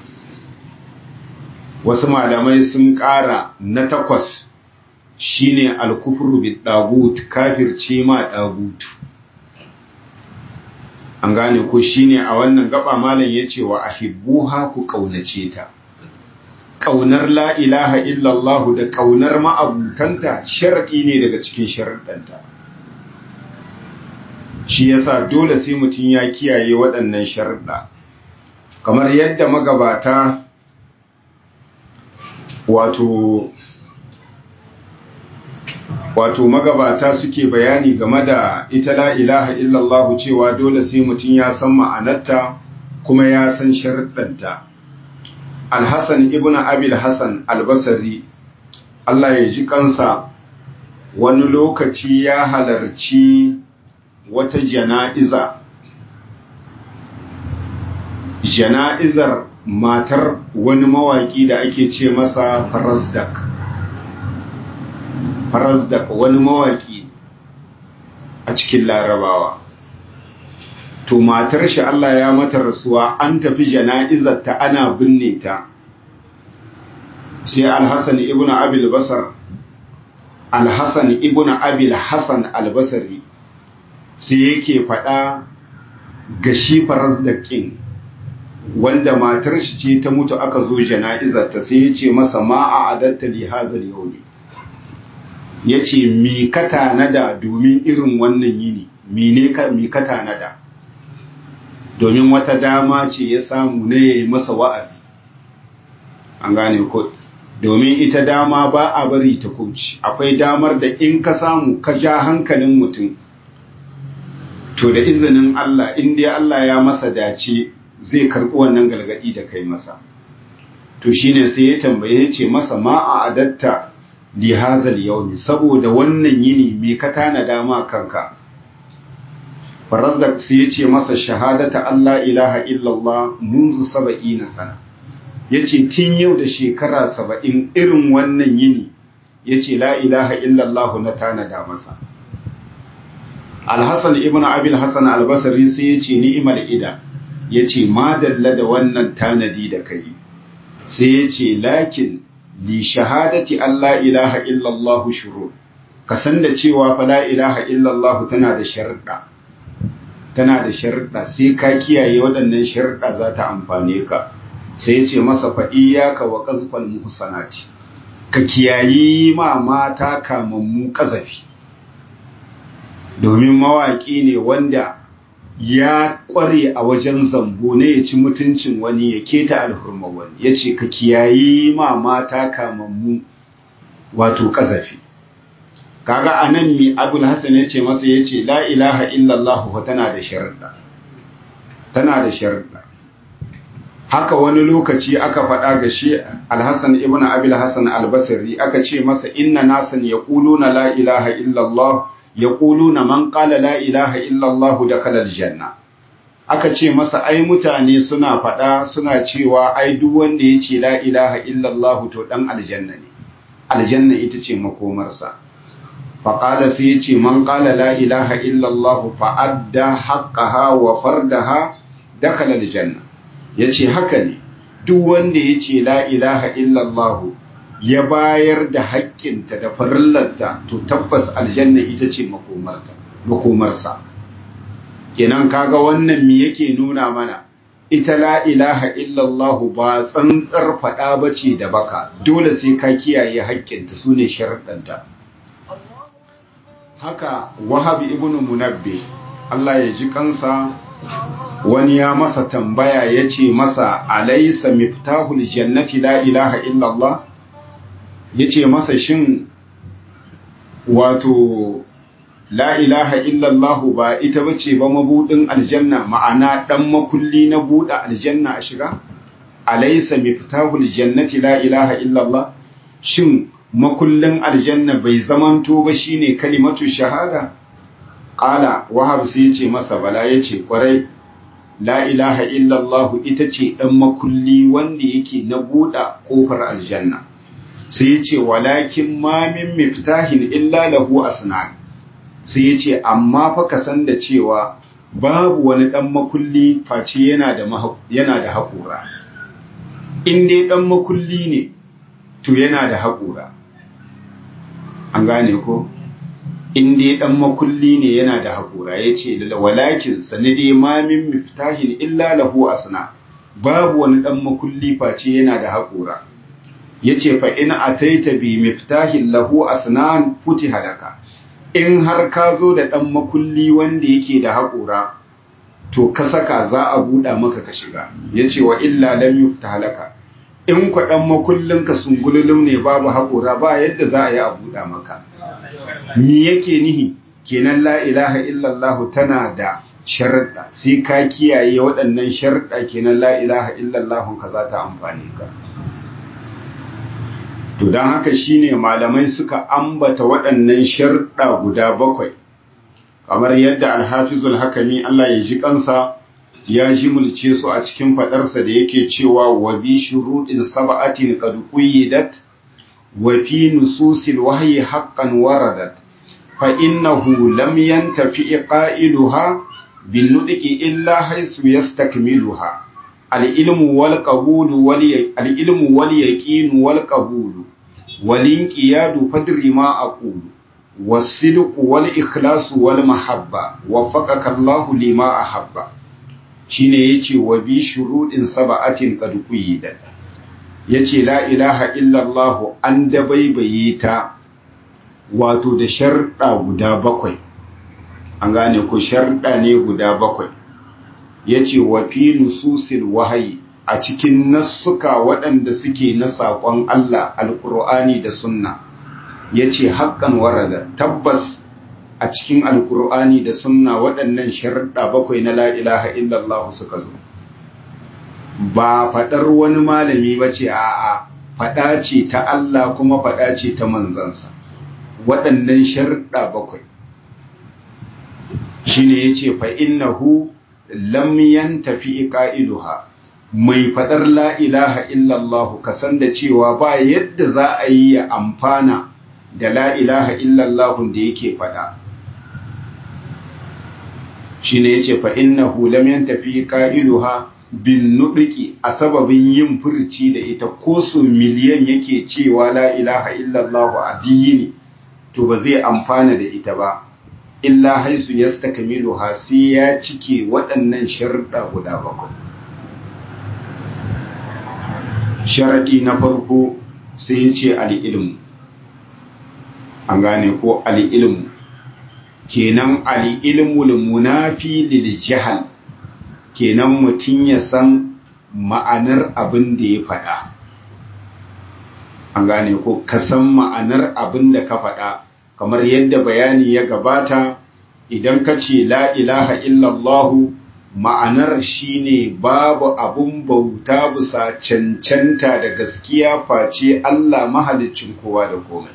wasu malamai sun ƙara na takwas shine alkufru bi dagut kafirce ma dagut an gane ko shine a wannan gaba malam yace wa ahibbuha ku kaunace ta kaunar la ilaha illallah da kaunar ma'abutanta shar'i ne daga cikin sharuɗanta shi yasa dole sai mutum ya kiyaye waɗannan sharuɗa kamar yadda magabata wato wato magabata suke bayani game da ita la ilaha illallah cewa dole sai mutum ya san ma'anarta kuma ya san sharuɗanta alhassan ibn abil hassan albasari Allah ya ji kansa wani lokaci ya halarci wata jana'iza jana'izar matar wani mawaƙi da ake ce masa farasdak farasdak wani mawaƙi a cikin larabawa to matar shi Allah ya mata rasuwa an tafi jana'izar ta ana binne ta sai alhassan ibn abil basar alhassan ibn abil hassan albasari sai yake faɗa ga shi farasdakin wanda matar shi ce ta mutu aka zo jana'izar ta sai ya ce masa ma a adatta li hazal yawmi ya ce mi ka tanada domin irin wannan yini mi ka mi ka tanada domin wata dama ce ya samu ne ya yi masa wa'azi an gane ko domin ita dama ba a bari ta kuci akwai damar da in ka samu ka ja hankalin mutum to da izinin Allah in dai Allah ya masa dace zai karɓi wannan galgadi da kai masa to shine sai ya tambaye ya ce masa ma a adatta li hazal yawmi saboda wannan yini me ka tana dama kanka farazdak sai ya ce masa shahadata Allah ilaha illallah munzu saba'ina sana ya ce tun yau da shekara saba'in irin wannan yini ya ce la ilaha illallah na tanada masa alhassan ibn abil hassan albasari sai ya ce ni'imar ida ya ce madalla da wannan tanadi da kai sai ya ce lakin li shahadati Allah ilaha illallah shuru ka san da cewa fa la ilaha illallah tana da sharuɗa tana da sharuɗa sai ka kiyaye waɗannan sharuɗa za ta amfane ka sai ya ce masa fa iyyaka wa qazfal muhsanati ka kiyayi ma mata kamammu kazafi domin mawaƙi ne wanda ya ƙware a wajen zambo ne ya ci mutuncin wani ya keta alhurma wani ya ce ka kiyayi ma mata kamammu wato ƙazafi kaga a nan mi abul hassan ya ce masa ya ce la ilaha illallah tana da sharuɗa tana da sharuɗa haka wani lokaci aka faɗa ga shi alhassan ibn abil hassan albasari aka ce masa inna nasan ya na la ilaha illallah yaquluna man qala la ilaha illa Allah dakhala aljanna aka ce masa ai mutane suna faɗa suna cewa ai duk wanda ya ce la ilaha illa Allah to dan aljanna ne aljanna ita ce makomarsa faqala sai ya ce man qala la ilaha illa Allah fa adda haqqaha wa fardaha dakhala aljanna yace haka ne duk wanda ya ce la ilaha illa Allah ya bayar da haƙƙinta da farillanta to tabbas aljanna ita ce makomarsa kenan kaga wannan me yake nuna mana ita la ilaha illallahu ba tsantsar faɗa bace da baka dole sai ka kiyaye haƙƙinta su ne sharaɗanta haka wahab ibn munabbi Allah ya ji kansa wani ya masa tambaya ya ce masa alaisa miftahul jannati la ilaha illallah ya ce masa shin wato la ilaha illallahu ba ita bace ba mabudin aljanna ma'ana dan makulli na buɗe aljanna a shiga alaysa miftahul jannati la ilaha illallah shin makullin aljanna bai zamanto ba shine kalimatu shahada qala wahab sai yace masa bala yace kwarai la ilaha illallahu ita ce dan makulli wanda yake na buɗe kofar aljanna sai ya ce walakin ma min miftahin illa lahu asnan sai ya ce amma fa ka san da cewa babu wani dan makulli face yana da yana da haƙura in dai dan makulli ne to yana da haƙura an gane ko in dai dan makulli ne yana da haƙura ya ce walakin sani dai ma min miftahin illa lahu asna babu wani dan makulli face yana da haƙura ya ce fa ina a taita bi miftahin lahu asnan futi halaka in har ka zo da ɗan makulli wanda yake da haƙura to ka saka za a buɗa maka ka shiga ya ce wa illa lam yufta halaka in kwa ɗan makullinka sungululum ne babu haƙura ba yadda za a yi a buɗa maka me yake nihi kenan la ilaha illallah tana da sharuɗa sai ka kiyaye waɗannan sharuɗa kenan la ilaha illallah ka za ta amfani ka to don haka shine malamai suka ambata waɗannan sharuɗa guda bakwai kamar yadda alhafizul hakami Allah ya ji kansa ya ji mulce su a cikin faɗarsa da yake cewa wa bi shuruɗin sab'atin qad quyyidat wa fi nususil wahyi haqqan waradat fa innahu lam yantafi qailuha bin nudqi illa haythu yastakmiluha al ilmu wal qabulu wal al ilmu wal yaqin wal qabulu wal inqiyadu fadri ma aqulu والصدق والإخلاص والمحبة وفقك الله لما أحب shine yace wa bi shuruɗin saba'atin qad quyida yace la ilaha illallah an dabaibaye ta wato da sharɗa guda bakwai an gane ko sharɗa ne guda bakwai yace wa fi nususil wahayi a cikin nassuka waɗanda suke na saƙon Allah alƙur'ani da sunna ya ce haƙƙan warada tabbas a cikin alkur'ani da sunna waɗannan sharuɗa bakwai na la'ilaha illallah suka zo ba faɗar wani malami ba ce a'a faɗa ce ta Allah kuma faɗa ce ta manzansa waɗannan sharuɗa bakwai shi ne ya ce fa'innahu lam yantafi ƙa'iluha mai faɗar la'ilaha illallah kasan da cewa ba yadda za a yi ya amfana da la ilaha illallahun da yake faɗa shi ne ya ce fa'innahu lam yantafi ƙa'iluha bin nuɗuki a sababin yin furci da ita ko so miliyan yake cewa la ilaha illallahu a ne to ba zai amfana da ita ba illa haisu ya stakamiluha sai ya cike waɗannan sharuɗa guda bakwai sharaɗi na farko sai ya ce al'ilmu an gane ko al'ilmu kenan al'ilmul munafi lil jahal kenan mutum ya san ma'anar abin da ya faɗa an gane ko ka san ma'anar abin da ka faɗa kamar yadda bayani ya gabata idan ka ce la ilaha illallahu ma'anar shine babu abun bauta bisa cancanta da gaskiya face Allah mahaliccin kowa da komai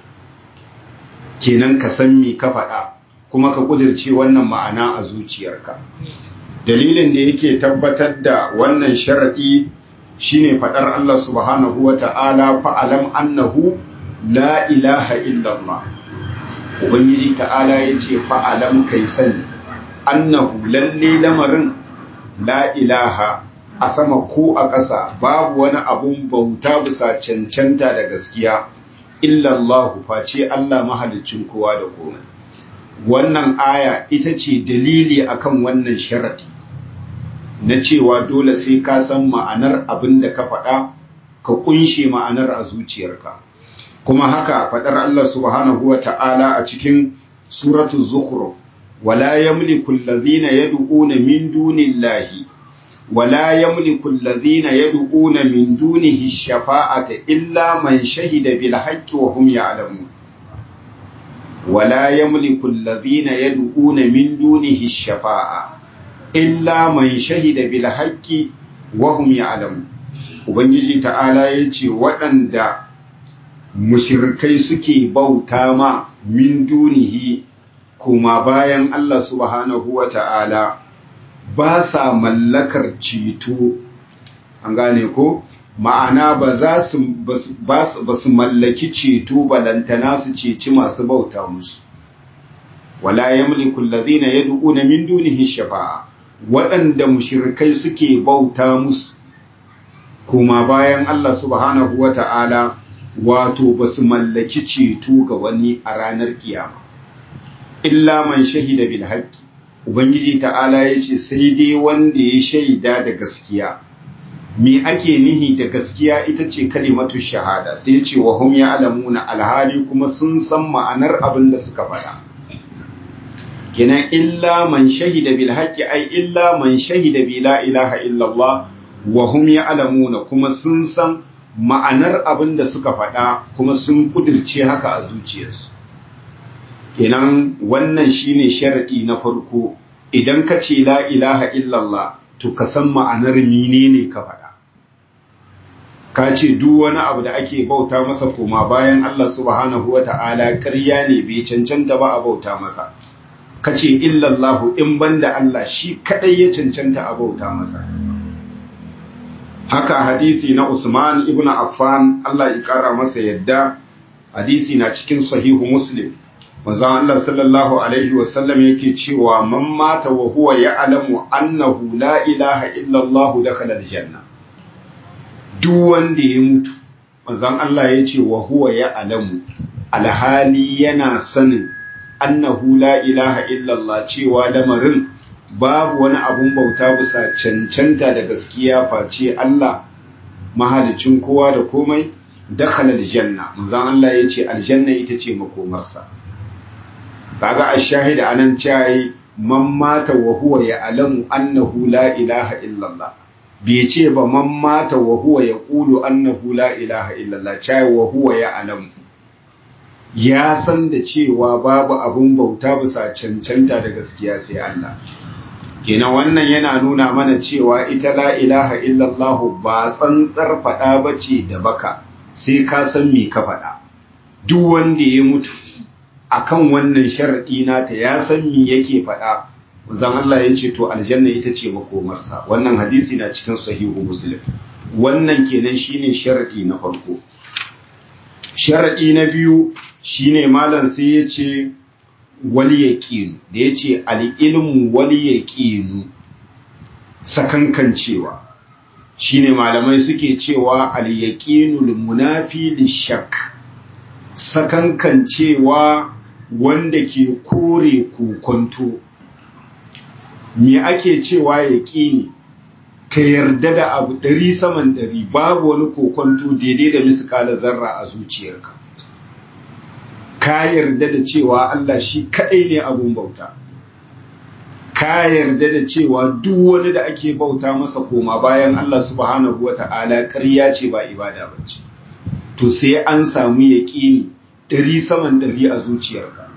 kenan ka san me ka faɗa kuma ka kudirce wannan ma'ana a zuciyarka dalilin da yake tabbatar da wannan sharaɗi shine faɗar Allah subhanahu wa ta'ala fa'alam annahu la ilaha illallah ubangiji ta'ala ya ce fa'alam kai sani annahu lalle lamarin la ilaha a sama ko a ƙasa babu wani abun bauta bisa cancanta da gaskiya illallahu face Allah mahalicin kowa da komai wannan aya ita ce dalili akan wannan sharadi na cewa dole sai ka san ma'anar abin da ka faɗa ka kunshe ma'anar a zuciyarka kuma haka faɗar Allah subhanahu wa ta'ala a cikin suratul zukhruf wala yamliku alladhina yad'una min dunillahi wala yamliku alladhina yad'una min dunihi shafa'ata illa man shahida bil haqqi wa hum ya'lamun wala yamliku alladhina yad'una min dunihi shafa'a illa man shahida bil haqqi wa hum ya'lamun ubangiji ta'ala yace waɗanda mushrikai suke bauta ma min dunihi kuma bayan Allah subhanahu wa ta'ala ba sa mallakar ceto an gane ko ma'ana ba za su ba su mallaki ceto balantana su ceci masu bauta musu wala yamliku alladhina yad'una min dunihi shafa'a waɗanda mushrikai suke bauta musu kuma bayan Allah subhanahu wa ta'ala wato ba su mallaki ceto ga wani a ranar kiyama illa man shahida bil haqqi ubangiji ta'ala ya ce sai dai wanda ya shaida da gaskiya me ake nihi da gaskiya ita ce kalimatu shahada sai ce wa hum ya'lamuna alhali kuma sun san ma'anar abin da suka faɗa kenan illa man shahida bil haqqi ai illa man shahida bi la ilaha illallah wa hum ya'lamuna kuma sun san ma'anar abin da suka faɗa kuma sun kudirce haka a zuciyarsu kenan wannan shine sharadi na farko idan ka ce la ilaha illallah to ka san ma'anar menene ka faɗa ka ce duk wani abu da ake bauta masa koma bayan Allah subhanahu wa ta'ala ƙarya ne bai cancanta ba a bauta masa ka ce illallahu in banda Allah shi kaɗai ya cancanta a bauta masa haka hadisi na Usman ibn Affan Allah ya ƙara masa yadda hadisi na cikin sahihu Muslim manzon Allah sallallahu alaihi wasallam yake cewa man mata wa huwa ya'lamu annahu la ilaha illa Allah dakhala aljanna duk wanda ya mutu manzon Allah ya ce wa huwa ya'lamu alhali yana sanin annahu la ilaha illa Allah cewa lamarin babu wani abun bauta bisa cancanta da gaskiya face Allah mahalicin kowa da komai dakhala aljanna manzon Allah ya ce aljanna ita ce makomarsa kaga ash-shahida anan cewa man mata wa huwa ya'lamu annahu la ilaha illallah bai ce ba man mata wa huwa yaqulu annahu la ilaha illallah cewa wa huwa ya'lamu ya san da cewa babu abun bauta bisa cancanta da gaskiya sai Allah kenan wannan yana nuna mana cewa ita la ilaha illallah ba tsantsar faɗa bace da baka sai ka san me ka faɗa duk wanda ya mutu akan wannan sharaɗi nata ya san me yake faɗa zan Allah ya ce to aljanna ita ce makomarsa wannan hadisi na cikin sahihu muslim wannan kenan shine sharaɗi na farko sharaɗi na biyu shine malam sai ya ce wal yaqin da ya ce al ilmu wal yaqinu sakankancewa shine malamai suke cewa al yaqinul munafi lishak sakankancewa wanda ke kore kokonto me ake cewa yaƙini ka yarda da abu ɗari saman ɗari babu wani kokonto daidai da miskala zarra a zuciyarka ka yarda da cewa Allah shi kaɗai ne abun bauta ka yarda da cewa duk wani da ake bauta masa koma bayan Allah subhanahu wa ta'ala ƙarya ce ba ibada ba ce to sai an samu yaƙini ɗari saman ɗari a zuciyarka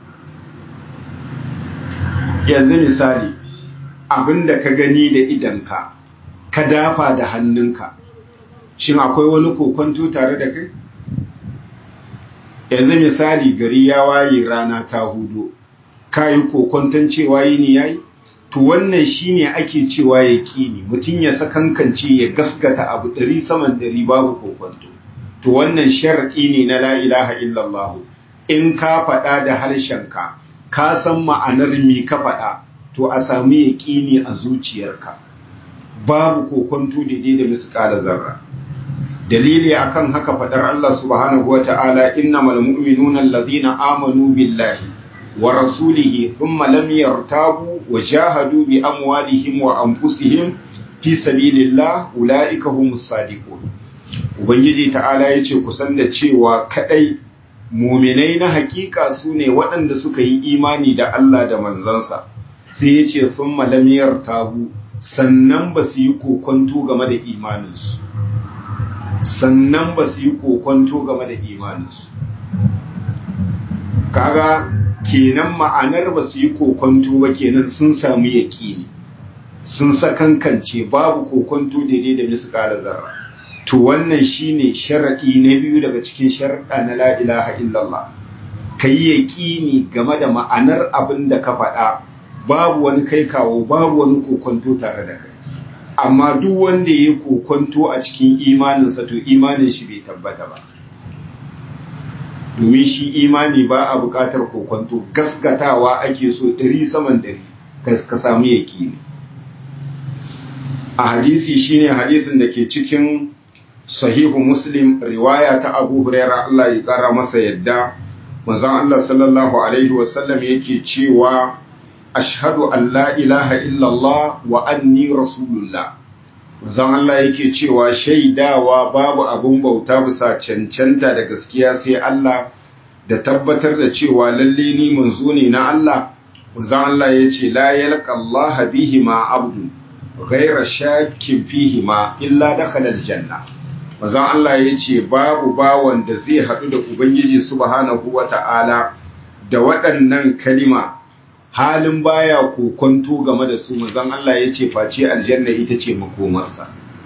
yanzu misali abinda ka gani da idanka ka dafa da hannunka shin akwai wani kokonto tare da kai yanzu misali gari ya waye rana ta hudu ka yi kokonton cewa yini yayi to wannan shine ake cewa ya kini mutum ya sakankance ya gaskata abu ɗari saman ɗari babu kokonto to wannan shar'i ne na la ilaha illallah in ka faɗa da harshenka ka san ma'anar me ka faɗa to a sami yaƙini a zuciyarka babu kokonto daidai da misƙala zarra dalili akan haka faɗar Allah subhanahu wata'ala innamal mu'minuna alladhina amanu billahi wa rasulihi thumma lam yartabu wa jahadu bi amwalihim wa anfusihim fi sabilillah ulaika humus sadiqun ubangiji ta'ala yace kusan da cewa kadai muminai na hakika su ne waɗanda suka yi imani da Allah da manzansa sai ya ce sun malamiyar tabu sannan ba su yi kokonto game da imaninsu sannan ba su yi kokonto game da imaninsu kaga kenan ma'anar ba su yi kokonto ba kenan sun samu yaƙini sun sakankance babu kokonto daidai da miskala zarra to wannan shine sharaɗi na biyu daga cikin sharaɗa na la ilaha illallah ka yi yaƙini game da ma'anar abin da ka faɗa babu wani kai kawo babu wani kokonto tare da kai amma duk wanda ya yi kokonto a cikin imaninsa to imanin shi bai tabbata ba domin shi imani ba a buƙatar kokonto gaskatawa ake so ɗari saman ɗari ka samu yaƙini a hadisi shine hadisin da ke cikin sahihu muslim riwaya ta abu huraira Allah ya kara masa yadda manzon Allah sallallahu alaihi wasallam yake cewa ashhadu an la ilaha illallah wa anni rasulullah manzon Allah yake cewa shaidawa babu abun bauta bisa cancanta da gaskiya sai Allah da tabbatar da cewa lalle ni manzo ne na Allah Uzan Allah ya ce la yalqa Allah bihi ma abdu ghayra shakkin fihi ma illa dakhala aljanna Uzan Allah ya ce babu bawan da zai haɗu da Ubangiji subhanahu wata'ala da waɗannan kalima halin baya kokonto game da su manzon Allah ya ce face aljanna ita ce makomarsa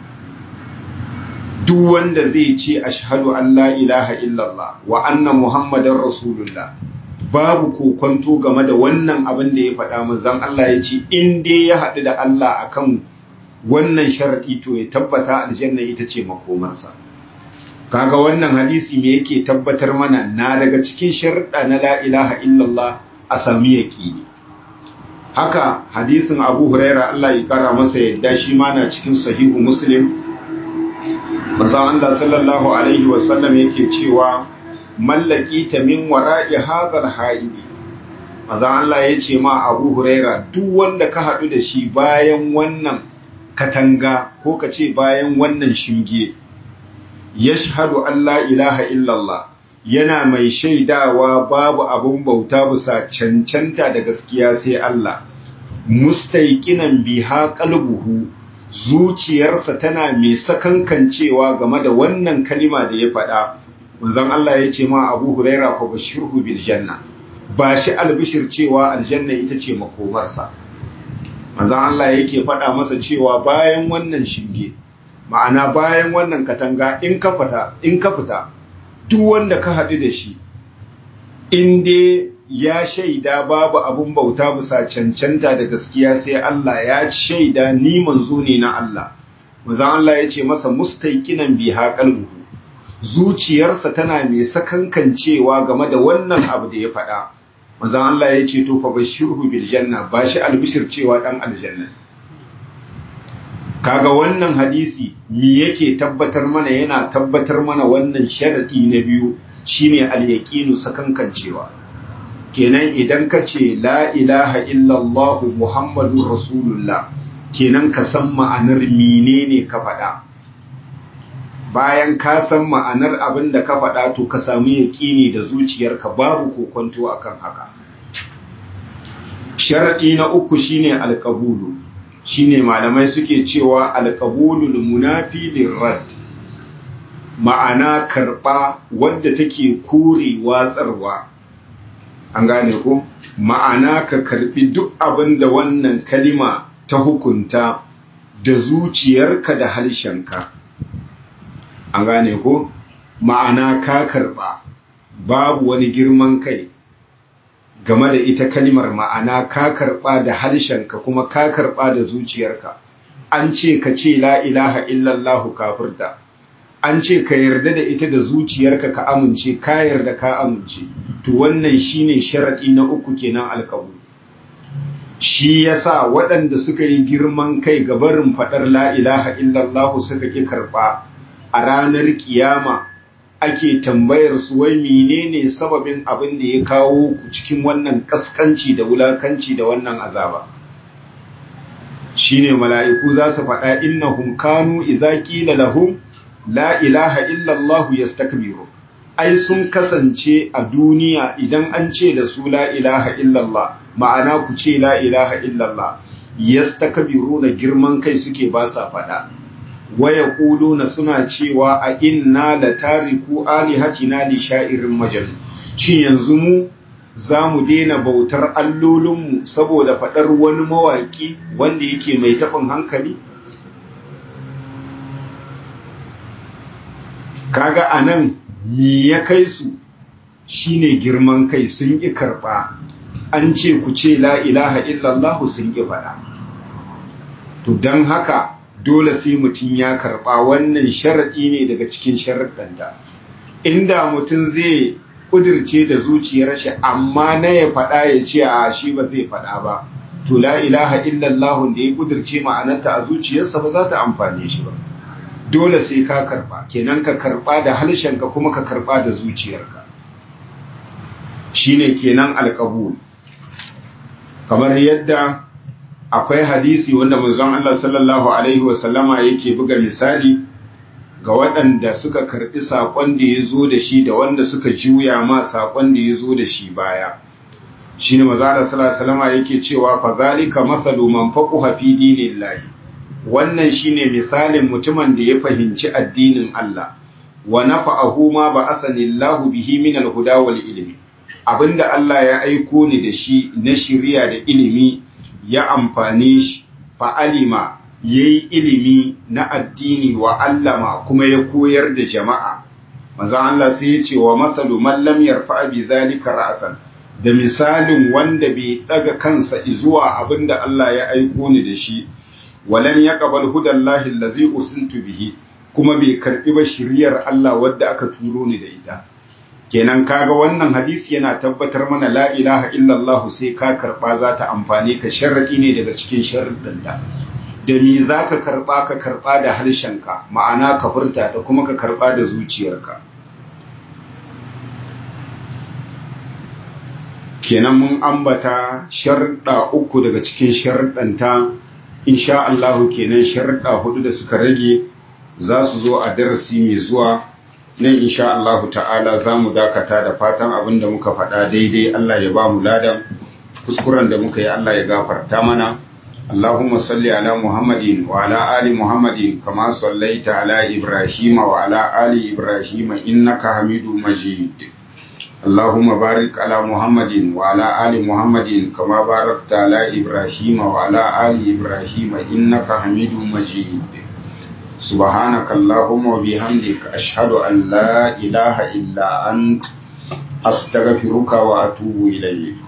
duk wanda zai ce ashhadu an la ilaha illallah wa anna muhammadar rasulullah babu kokonto game da wannan abin da ya faɗa manzon Allah ya ce in dai ya haɗu da Allah akan wannan sharadi to ya tabbata aljanna ita ce makomarsa kaga wannan hadisi me yake tabbatar mana na daga cikin sharuɗa na la ilaha illallah a sami yaqini haka hadisin Abu Huraira Allah ya kara masa yadda shi ma na cikin sahihu Muslim manzon Allah sallallahu alaihi wasallam yake cewa mallaki ta min wara'i hadal haidi manzon Allah ya ce ma Abu Huraira duk wanda ka haɗu da shi bayan wannan katanga ko ka ce bayan wannan shinge yashhadu an la ilaha illallah yana mai shaidawa babu abun bauta bisa cancanta da gaskiya sai Allah mustaiqinan biha qalbuhu zuciyarsa tana mai sakankancewa game da wannan kalima da ya faɗa manzon Allah ya ce ma Abu Huraira fa bashirhu bil janna ba shi albishir cewa aljanna ita ce makomarsa manzon Allah yake faɗa masa cewa bayan wannan shinge ma'ana bayan wannan katanga in ka fita in ka fita duk wanda ka haɗu da shi in dai ya shaida babu abun bauta bisa cancanta da gaskiya sai Allah ya shaida ni manzo ne na Allah manzon Allah ya ce masa mustaiqinan biha qalbuhu zuciyarsa tana mai sakankancewa game da wannan abu da ya faɗa manzon Allah ya ce to fa bashirhu bil janna ba shi albishir cewa dan aljanna kaga wannan hadisi me yake tabbatar mana yana tabbatar mana wannan sharadi na biyu shine al-yaqinu sakankancewa kenan idan ka ce la ilaha illallah muhammadun rasulullah kenan ka san ma'anar menene ka faɗa bayan ka san ma'anar abin da ka faɗa to ka samu yaƙini da zuciyarka babu kokonto akan haka sharaɗi na uku shine alƙabulu shine malamai suke cewa alƙabulul munafi lirrad ma'ana karɓa wadda take kore watsarwa an gane ko ma'ana ka karɓi duk abin da wannan kalima ta hukunta da zuciyarka da harshenka an gane ko ma'ana ka karɓa babu wani girman kai game da ita kalimar ma'ana ka karɓa da harshenka kuma ka karɓa da zuciyarka an ce ka ce la ilaha illallahu kafirta an ce ka yarda da ita da zuciyarka ka amince ka yarda ka amince to wannan shine sharadi na uku kenan alkabu shi yasa waɗanda suka yi girman kai ga barin faɗar la ilaha illallahu suka ƙi karɓa a ranar kiyama ake tambayar su wai menene sababin abin da ya kawo ku cikin wannan kaskanci da wulakanci da wannan azaba shine mala'iku za su faɗa innahum kanu idza qila lahum la ilaha illa Allah yastakbiru ai sun kasance a duniya idan an ce da su la ilaha illa Allah ma'ana ku ce la ilaha illa Allah yastakbiruna girman kai suke ba sa faɗa waya na suna cewa a inna la tariku alihatina li sha'irin majal shin yanzu mu za mu daina bautar allolinmu saboda faɗar wani mawaƙi wanda yake mai taɓin hankali kaga a nan mi ya kai su shine girman kai sun ƙi karɓa an ce ku ce la ilaha illallahu sun ƙi faɗa to don haka dole sai mutum ya karɓa wannan sharaɗi ne daga cikin sharaɗanta inda mutum zai ƙudirce da zuciyar shi amma na ya faɗa ya ce a shi ba zai faɗa ba to la ilaha illallah da ya ƙudirce ma'anarta a zuciyarsa ba za ta amfane shi ba dole sai ka karɓa kenan ka karɓa da harshenka kuma ka karɓa da zuciyarka shine kenan alƙabul kamar yadda akwai hadisi wanda manzon Allah sallallahu alaihi wasallama yake buga misali ga waɗanda suka karɓi saƙon da ya zo da shi da wanda suka juya ma saƙon da ya zo da shi baya shine manzo Allah sallallahu alaihi wasallam yake cewa fa zalika masalu man faquha fi dinillahi wannan shine misalin mutumin da ya fahimci addinin Allah wa nafa'ahu ma ba'asanillahu bihi min al-huda wal ilmi abinda Allah ya aiko ni da shi na shiriya da ilimi ya amfane shi fa alima yayi ilimi na addini wa allama kuma ya koyar da jama'a manzo Allah sai ya ce wa masalu man lam yarfa bi zalika ra'san da misalin wanda bai daga kansa zuwa abinda Allah ya aiko ni da shi walam yaqbal hudallahi allazi ursiltu bihi kuma bai karbi ba shiriyar Allah wadda aka turo ni da ita kenan kaga wannan hadisi yana tabbatar mana la ilaha illallah sai ka karba za ta amfane ka sharadi ne daga cikin sharuɗin da da me za ka karba ka karba da harshenka ma'ana ka furta ta kuma ka karba da zuciyarka kenan mun ambata sharuɗa uku daga cikin sharuɗanta insha Allahu kenan sharuɗa hudu da suka rage za su zo a darasi mai zuwa nan insha Allahu ta'ala za mu dakata da fatan abin da muka faɗa daidai Allah ya ba mu ladan kuskuren da muka yi Allah ya gafarta mana Allahumma salli ala Muhammadin wa ala ali Muhammadin kama sallaita ala Ibrahim wa ala ali Ibrahim innaka Hamidu Majid اللهم بارك على محمد وعلى آل محمد كما باركت على إبراهيم وعلى آل إبراهيم إنك حميد مجيد سبحانك اللهم وبحمدك أشهد أن لا إله إلا أنت أستغفرك وأتوب إليك